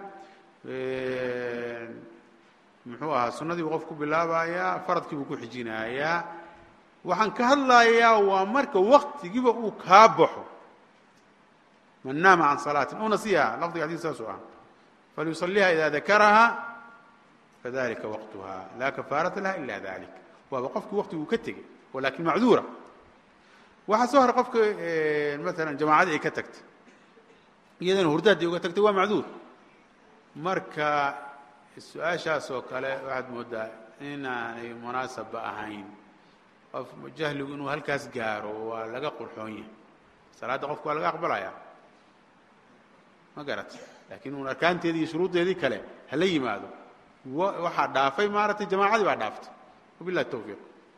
muxuu ahaa sunnadii buu qof ku bilaabayaa faradkii buu ku xijinayaa waxaan ka hadlayaa waa marka waktigiiba uu kaa baxo man naama can salaatin aw nasiyaha lafdiga xadiis saasuu ah falyusaliha ida dakaraha fadalika waqtuha laa kafaarata laha ila dalik waaba qofkii waktiguu ka tegey walakin macduura waxaa soo hora qofka maalan jamaacadii ay ka tagtay iyadana hurdaadii uga tagtay waa macduur marka su-aashaas oo kale waxaad moodaa inaanay munaasabba ahayn qof jahligu inuu halkaas gaaro waa laga qurxoon yahay salaadda qofku waa laga aqbalaya ma garat laakiin uun arkaanteedii iyo shuruuddeedii kale hala yimaado waxaa dhaafay maaragtay jamaacadii baa dhaaftay wabillahi towfiiq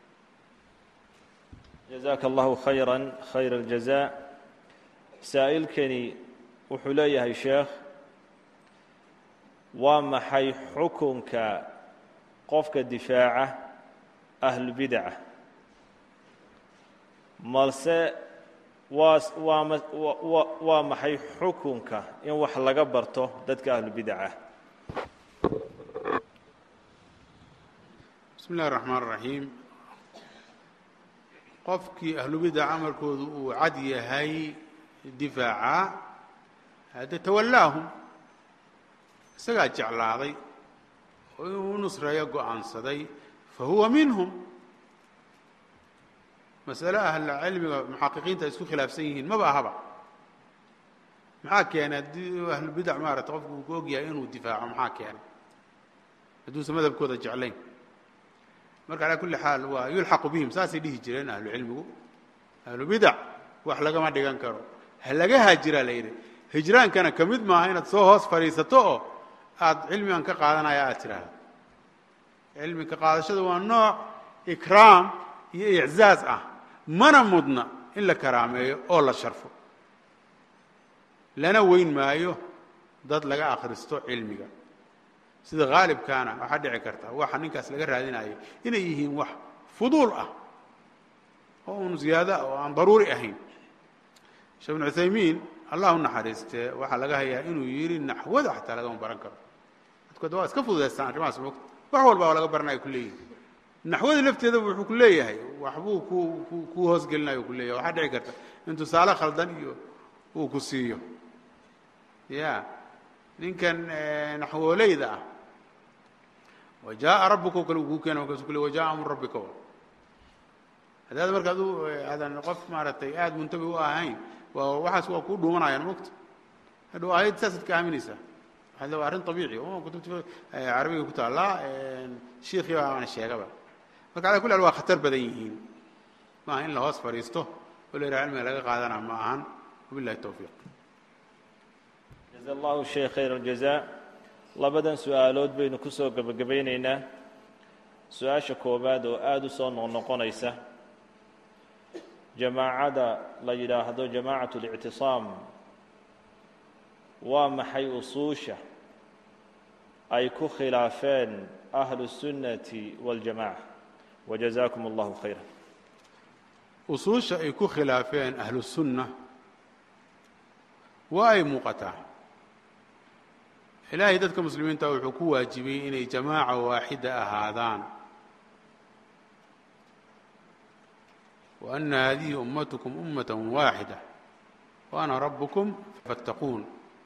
jazaaka allahu khayra khayr اljazaa saa'ilkani wuxuu leeyahay sheekh waa maxay xukunka qofka difaaca ahlubidaca malse waa waa ma wa waa maxay xukunka in wax laga barto dadka ahlubidaca bismi اllahi الraxmaan الraxiim qofkii ahlubidaca amarkoodu uu cad yahay difaaca hadde tawallaahum isagaa jeclaaday oo inuu u nusreeyo go-aansaday fa huwa minhum laakiin wuxuu arkaanteedii iyo shuruuddeedii kale hala yimaado waxaa soo haray qofka maalan jamaacadii ay ka tagtay iyadana hurdaadii uga tagtay waa macduur marka masale ahla cilmiga muxaqiqiinta ay isku khilaafsan yihiin maba ahaba maxaa keenay haddii ahlubidac maarata qofku uu ku ogyahay inuu difaaco maxaa keenay hadduusan madhabkooda jeclayn marka calaa kulli xaal waa yulxaqu bihim saasay dhihi jireen ahlu cilmigu ahlubidac wax lagama dhigan karo ha laga haajiraa la yidhi hijraankana ka mid maaha inaad soo hoos fadhiisato oo aada cilmigan ka qaadanaya aad tidhaahdo cilmi ka qaadashada waa nooc ikraam iyo iczaaz ah mana mudna in la karaameeyo oo la sharfo lana weyn maayo dad laga akhristo cilmiga sida haalibkaana waxaa dhici karta waxa ninkaas laga raadinayo inay yihiin wax fuduul ah oo un ziyaada oo aan daruuri ahayn sheekh ibnu cuthaymiin allah u naxariistee waxaa laga hayaa inuu yidhi naxwada xataa lagama baran karo dadkood waa iska fududaystaan arrimahaas mogta wax walba oo laga baranaya ku leeyihin naxwada lafteeda wuxuu ku leeyahay waxbuu ku ku ku hoosgelinayo ku leeyahay waxaa dhici karta in tusaale khaldan iyo uu ku siiyo ya ninkan naxwooleyda ah wa jaaa rabuka o kale uu kuu keena markaasu ku le wa jaa amru rabbika haddaad marka adu aadan qof maaragtay aada muntabi u ahayn waa waxaas waa kuu dhuumanayaan mogta hadhow aayad saasaad ka aaminaysaa waxaad le waa arrin abiici o kutubta carabiga ku taallaa shiikhii baana sheegaba marka ala kulli hal waa khatar badan yihiin maaha in la hoos fadhiisto oo la yidhaha cilmiga laga qaadana ma ahan wabillahi towfiiq jaza allahu sheekh khayr aljaza labadan su-aalood baynu ku soo gebagabaynaynaa su-aasha koowaad oo aada u soo noqnoqonaysa jamaacada la yidhaahdo jamaacat اlictisaam waa maxay usuusha ay ku khilaafeen ahlu الsunnati wاljamaca wajazakum allahu khayra usuusha ay ku khilaafeen ahlu sunna waa ay muuqataa ilaahay dadka muslimiinta wuxuu ku waajibiyey inay jamaaca waaxida ahaadaan wa ana hadihi ummatukum ummata waaxida wa ana rabukum faاttaquun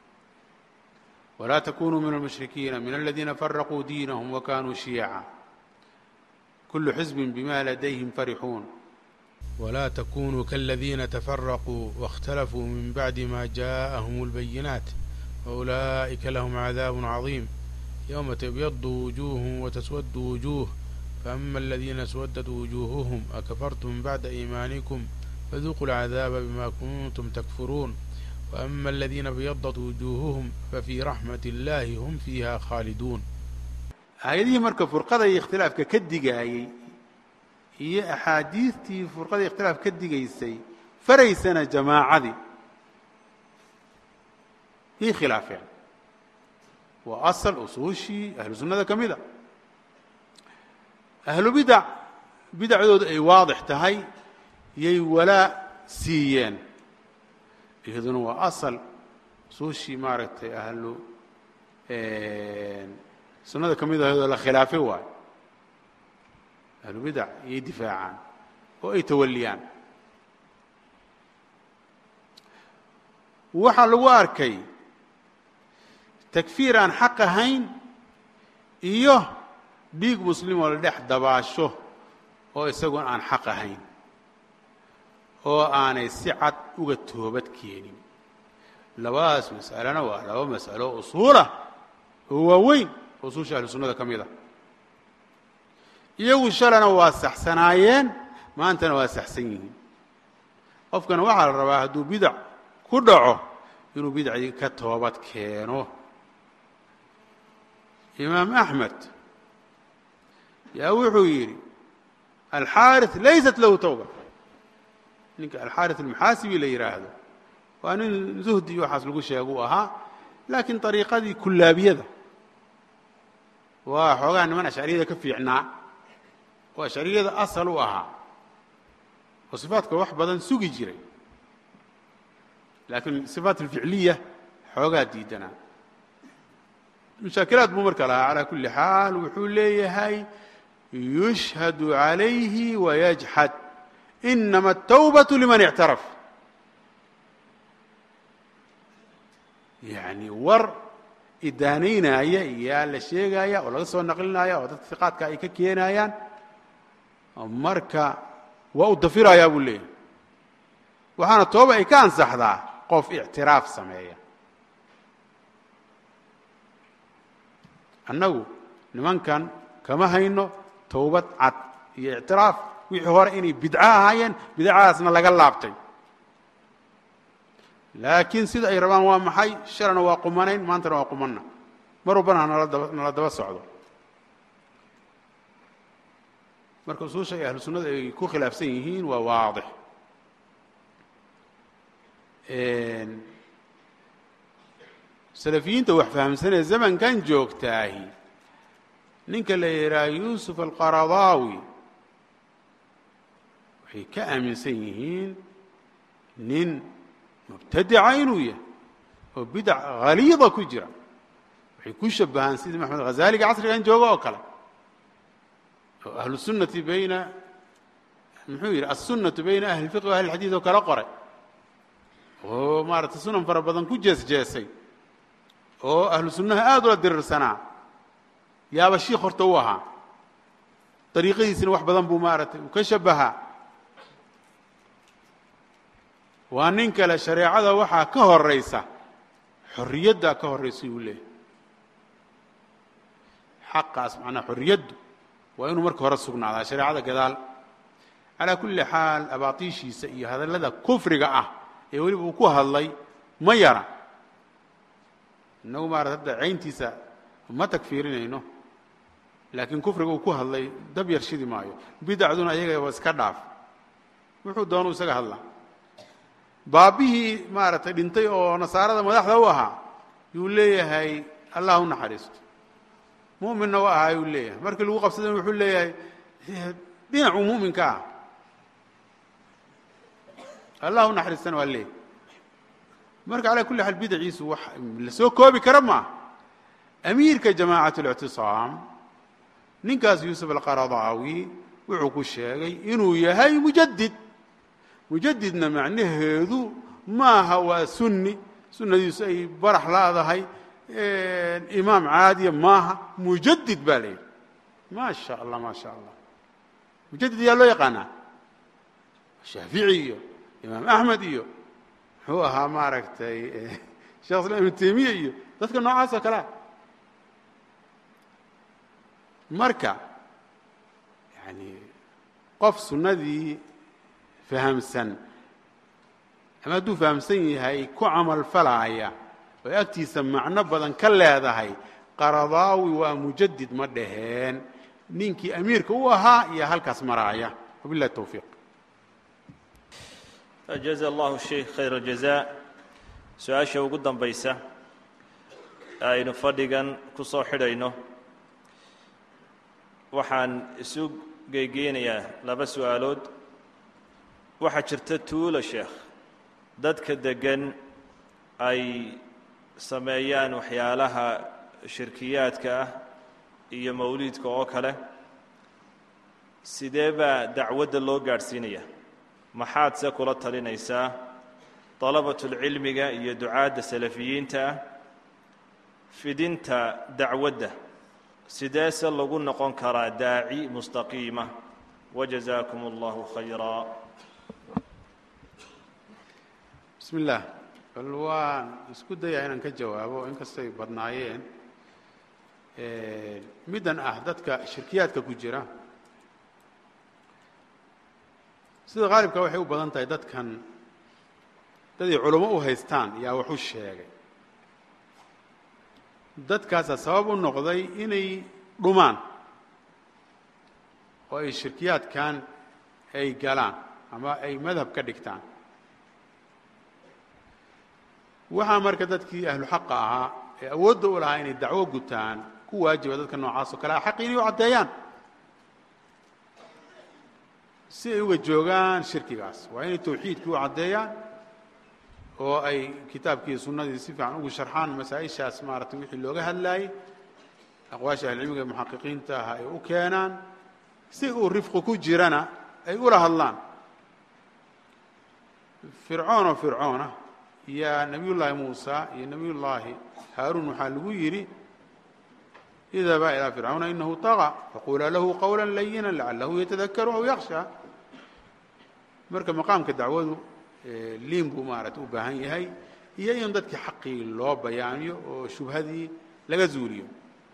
walaa takunuu min almushrikiina min aladiina faraquu diinahum wa kanuu shiyaca kulu xisbin bima ladayhim farixuun ولا تكونوا كالذين تفرقوا واختلفوا من بعد ما جاءهم البينات وأولئك لهم عذاب عظيم يوم تبيض وجوه وتسود وجوه فأما الذين اسودت وجوههم أكفرتم بعد إيمانكم فذوقوا العذاب بما كنتم تكفرون وأما الذين بيضت وجوههم ففي رحمة الله هم فيها خالدون آيadihii marka فرqada iyo اkhtilaafka ka digaayey iyo axaadiistii furqadii ikhtilaaf ka digaysay faraysana jamaacadii yay khilaafeen waa asal usuushii ahlu sunnada ka mida ahlu bidac bidacdooda ay waadix tahay yay walaa siiyeen iyaduna waa asal usuushii maaragtay ahlu sunnada ka mid ahadoo la khilaafay waayo ahlubidac iyay difaacaan oo ay tawaliyaan waxaa lagu arkay takfiir aan xaq ahayn iyo dhiig muslim oo la dhex dabaasho oo isagoon aan xaq ahayn oo aanay si cad uga toobad keenin labadaas mas'alena waa laba mas'alo usuulah oo waaweyn usuusha ahlu sunnada ka mid a iyagu shalana waa saxsanaayeen maantana waa saxsan yihiin qofkana waxaa la rabaa hadduu bidac ku dhaco inuu bidacdii ka toobad keeno imaam axmed yaa wuxuu yidhi alxaariث laysat lahu towba ninka alxaariث almuxaasibi la yidhaahdo waa nin zuhdi iyo waxaas lagu sheega u ahaa laakiin طariiqadii kullaabiyada waa xoogaa niman ashcariyada ka fiicnaa oo ashcariyada asal u ahaa oo sifaadka wax badan sugi jiray laakiin sifaat alficliya xoogaa diidanaa mushaakilaad buu marka lahaa calaa kulli xaal wuxuu leeyahay yushhadu عalayhi wayajxad inama الtawbaة liman اctaraf yani war idaanaynaya iyaa la sheegaya oo laga soo naqlinaya oo dadka iqaadka ay ka keenayaan marka waa u dafirayaa buu leeyahay waxaana tooba ay ka ansaxdaa qof ictiraaf sameeya annagu nimankan kama hayno towbad cad iyo ictiraaf wixii hore inay bidco ahaayeen bidcadaasna laga laabtay laakiin sida ay rabaan waa maxay shalana waa qumanayn maantana waa qumanna mar walbana hanala daba nala daba socdo marka usuusha ay ahlu sunnada ay ku khilaafsan yihiin waa waadix salafiyiinta wax fahamsanee zamankan joogtaahi ninka la yidhaha yuusuf alqaradaawi waxay ka aaminsan yihiin nin mubtadica inuu yahay oo bidac haliida ku jira waxay ku shabahaan sidii maxamed hazaaliga casrigan jooga oo kale oo ahlu sunnati bayna muxuu yidhi assunnatu bayna ahli lfiqhi wa ahli lxadiid oo kala qoray oo maaragtay sunan fara badan ku jees jeesay oo ahlu sunnaha aada ula dirirsanaa yaaba shiikh horta u ahaa dariiqadiisina wax badan buu maaragtay uu ka shabahaa waa nin kale shareecada waxaa ka horaysa xorriyaddaa ka horraysa uu leeyahy xaqaas macnaa xorriyaddu waa inuu marka hore sugnaadaa shareecada gadaal calaa kulli xaal abaatiishiisa iyo hadallada kufriga ah ee weliba uu ku hadlay ma yara innagu maarata hadda cayntiisa ma tagfiirinayno laakiin kufriga uu ku hadlay dab yar shidi maayo bidacduna iyagaba iska dhaaf wuxuu doonuu isaga hadlaa baabbihii maaragtay dhintay oo nasaarada madaxda u ahaa yuu leeyahay allah u naxariisto mu'minna u ahaa yuu leeyahay markii lagu qabsadayna wuxuu leeyahay dhinacuu mu'minka ah allah u naxariistana waa leeyahy marka calaa kulli xaal bidaciisu wax la soo koobi kara maaha amiirka jamaacat اlictisaam ninkaas yuusuf alqaradaawi wuxuu ku sheegay inuu yahay mujadid mujadidna macnaheedu maaha waa sunni sunnadiisu ay barax laadahay imaam caadiya maaha mujadid baa la yidhi maa sha allah maa sha allah mujadid yaa loo yaqaanaa shaafici iyo imaam axmed iyo muxuu ahaa maaragtay shekh islam ibnu temiya iyo dadka noocaas oo kalea marka yani qof sunnadii fahamsan ama hadduu fahamsan yahay ku camal falaaya oo agtiisa macno badan ka leedahay qaradaawi waa mujadid ma dhaheen ninkii amiirka u ahaa iyo halkaas maraaya wabillahi towfiiq jaza allahu sheikh khayr aljaza su-aasha ugu dambaysa aynu fadhigan ku soo xidhayno waxaan isu geygeynayaa laba su-aalood waxaa jirta tuulo sheekh dadka deggan ay sameeyaan waxyaalaha shirkiyaadka ah iyo mawliidka oo kale sidee baa dacwadda loo gaadhsiinaya maxaad se kula talinaysaa dalabatulcilmiga iyo ducaadda salafiyiinta ah fidinta dacwadda sidee se lagu noqon karaa daaci mustaqiima wajazaakum allahu khayraa bismi illaah bal waan isku dayaa inaan ka jawaabo inkastay badnaayeen middan ah dadka shirkiyaadka ku jira sida khaalibka waxay u badan tahay dadkan daday culamo u haystaan yaa wax u sheegay dadkaasaa sabab u noqday inay dhumaan oo ay shirkiyaadkan ay galaan ama ay madhab ka dhigtaan waxaa marka dadkii ahlu xaqa ahaa ee awoodda u lahaa inay dacwo gutaan ku waajiba dadka noocaas oo kale a xaqi inay u caddeeyaan si ay uga joogaan shirkigaas waa inay tawxiidkii u caddeeyaan oo ay kitaabkii sunnadii si fiican ugu sharxaan masaa-ishaas maaratay wixii looga hadlaayey aqwaasha ahlicilmiga muxaqiqiinta ah ay u keenaan si uu rifqi ku jirana ay ula hadlaan fircoon oo fircoona iyo nebiy llaahi muusa iyo nebiy llaahi haaruun waxaa lagu yidhi idhabaa ilaa fircawna inahu طaغى faqulaa lahu qawla layina lacalahu yatadakaru aw yaksha marka maqaamka dacwadu liin buu maaragtay u baahan yahay iyo in dadkii xaqii loo bayaaniyo oo shubhadii laga zuuliyo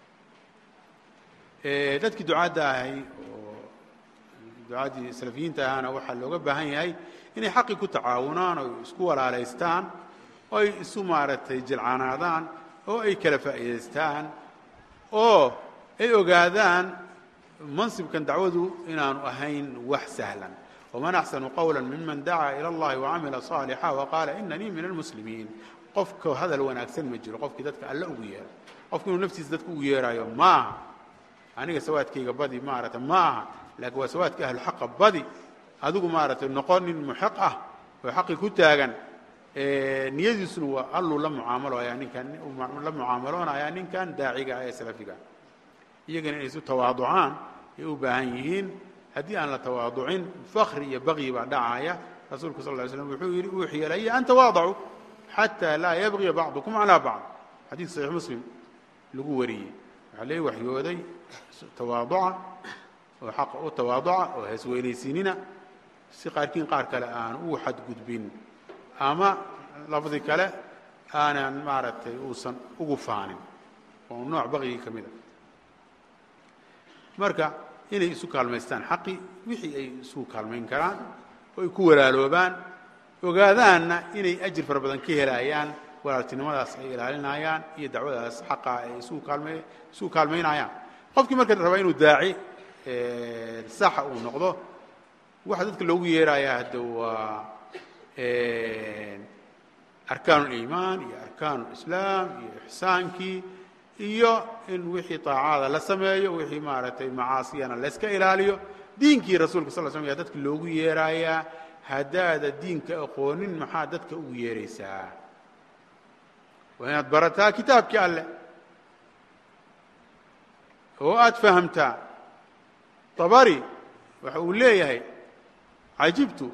dadkii ducaadda ahay oo ducaaddii salafiyiinta ahaana waxaa looga baahan yahay inay xaqii ku tacaawunaan oo isku walaalaystaan oo ay isu maaragtay jilcanaadaan oo ay kala faa'iidaystaan oo ay ogaadaan mansibkan dacwadu inaanu ahayn wax sahlan waman axsanu qowla miman dacaa ila اllahi wacamila صaalixa waqaala inanii min almuslimiin qofka hadal wanaagsan ma jiro qofkii dadka alle ugu yeero qofku inuu naftiisa dadka ugu yeeraayo ma aha aniga sawaadkayga badi maarata ma aha laakiin waa sawaadka ahluxaqa badi adigu maaragtay noqon nin muxiq ah oo xaqi ku taagan niyadiisuna waa alluu la mucaamaloaya ninkan la mucaamaloonaya ninkan daaciga ah ee salafiga iyagana inay isu tawaaducaan ay u baahan yihiin haddii aan la tawaaducin fakri iyo bagyi baa dhacaya rasuulku sal ly slm wuxuu yidhi uuxiya ilaya an tawaadacuu xataa laa yabgiya bacdukum calaa bacd xadiid saxiix muslim lagu wariyey waxaa lee waxyooday tawaaduca oo xaqa u tawaaduca oo heesweynaysiinina si qaarkiin qaar kale aan ugu xadgudbin ama lafdi kale aanan maaragtay uusan ugu faanin oo nooc bakyigii ka mid a marka inay isu kaalmaystaan xaqi wixii ay isu kaalmayn karaan oo ay ku walaaloobaan ogaadaanna inay ajir fara badan ka helayaan walaaltinimadaas ay ilaalinayaan iyo dacwadaas xaqaa ay isu kaalma isugu kaalmaynayaan qofkii marka rabaa inuu daaci saxa uu noqdo waxa dadka loogu yeerayaa hadda waa arkaan اliimaan iyo arkaan اlislaam iyo ixsaankii iyo in wixii طaacada la sameeyo wixii maaragtay macaasiyana layska ilaaliyo diinkii rasuulka sal slam yaa dadka loogu yeerayaa haddaada diinka aqoonin maxaa dadka ugu yeeraysaa waa inaad barataa kitaabkii alleh oo aad fahamtaa طabari waxa uu leeyahay cajibtu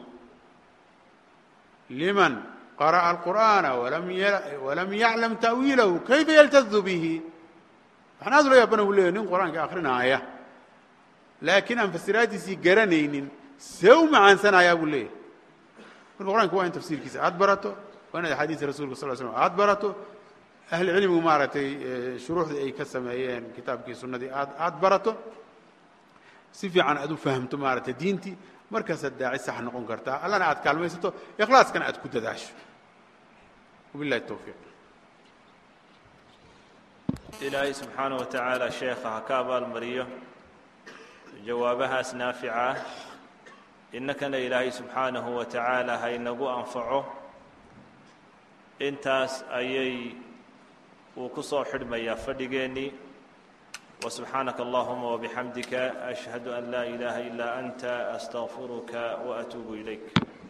liman qara'a alqur'aana walam yaclam ta'wiilahu kayfa yaltadu bihi waxaan aad ula yaabana uu leeyahy nin qur'aanka akrinaaya laakiin aan fasiraaddiisii garanaynin see u macaansanayaa buu leeyahay marka qur'anka waa in tafsiirkiisa aad barato waa inaad axaadiisa rasulka sal slm aad barato ahli cilmigu maaragtay shuruuxdii ay ka sameeyeen kitaabkii sunnadii aad aad barato si fiican aad u fahamto maaragtay diintii markaasaad daaci sax noqon kartaa allana aad kaalmaysato ikhlaaskana aad ku dadaasho wabilahi towfiiq ilaahay subxaanaه wa tacaala sheekha ha ka abaalmariyo jawaabahaas naafica ah innakana ilaahay subxaanahu wa tacaala ha inagu anfaco intaas ayay uu ku soo xidhmayaa fadhigeennii وسبحانك اللهم وبحمدك أشهد أن لا إله إلا أنت أستغفرك وأتوب إليك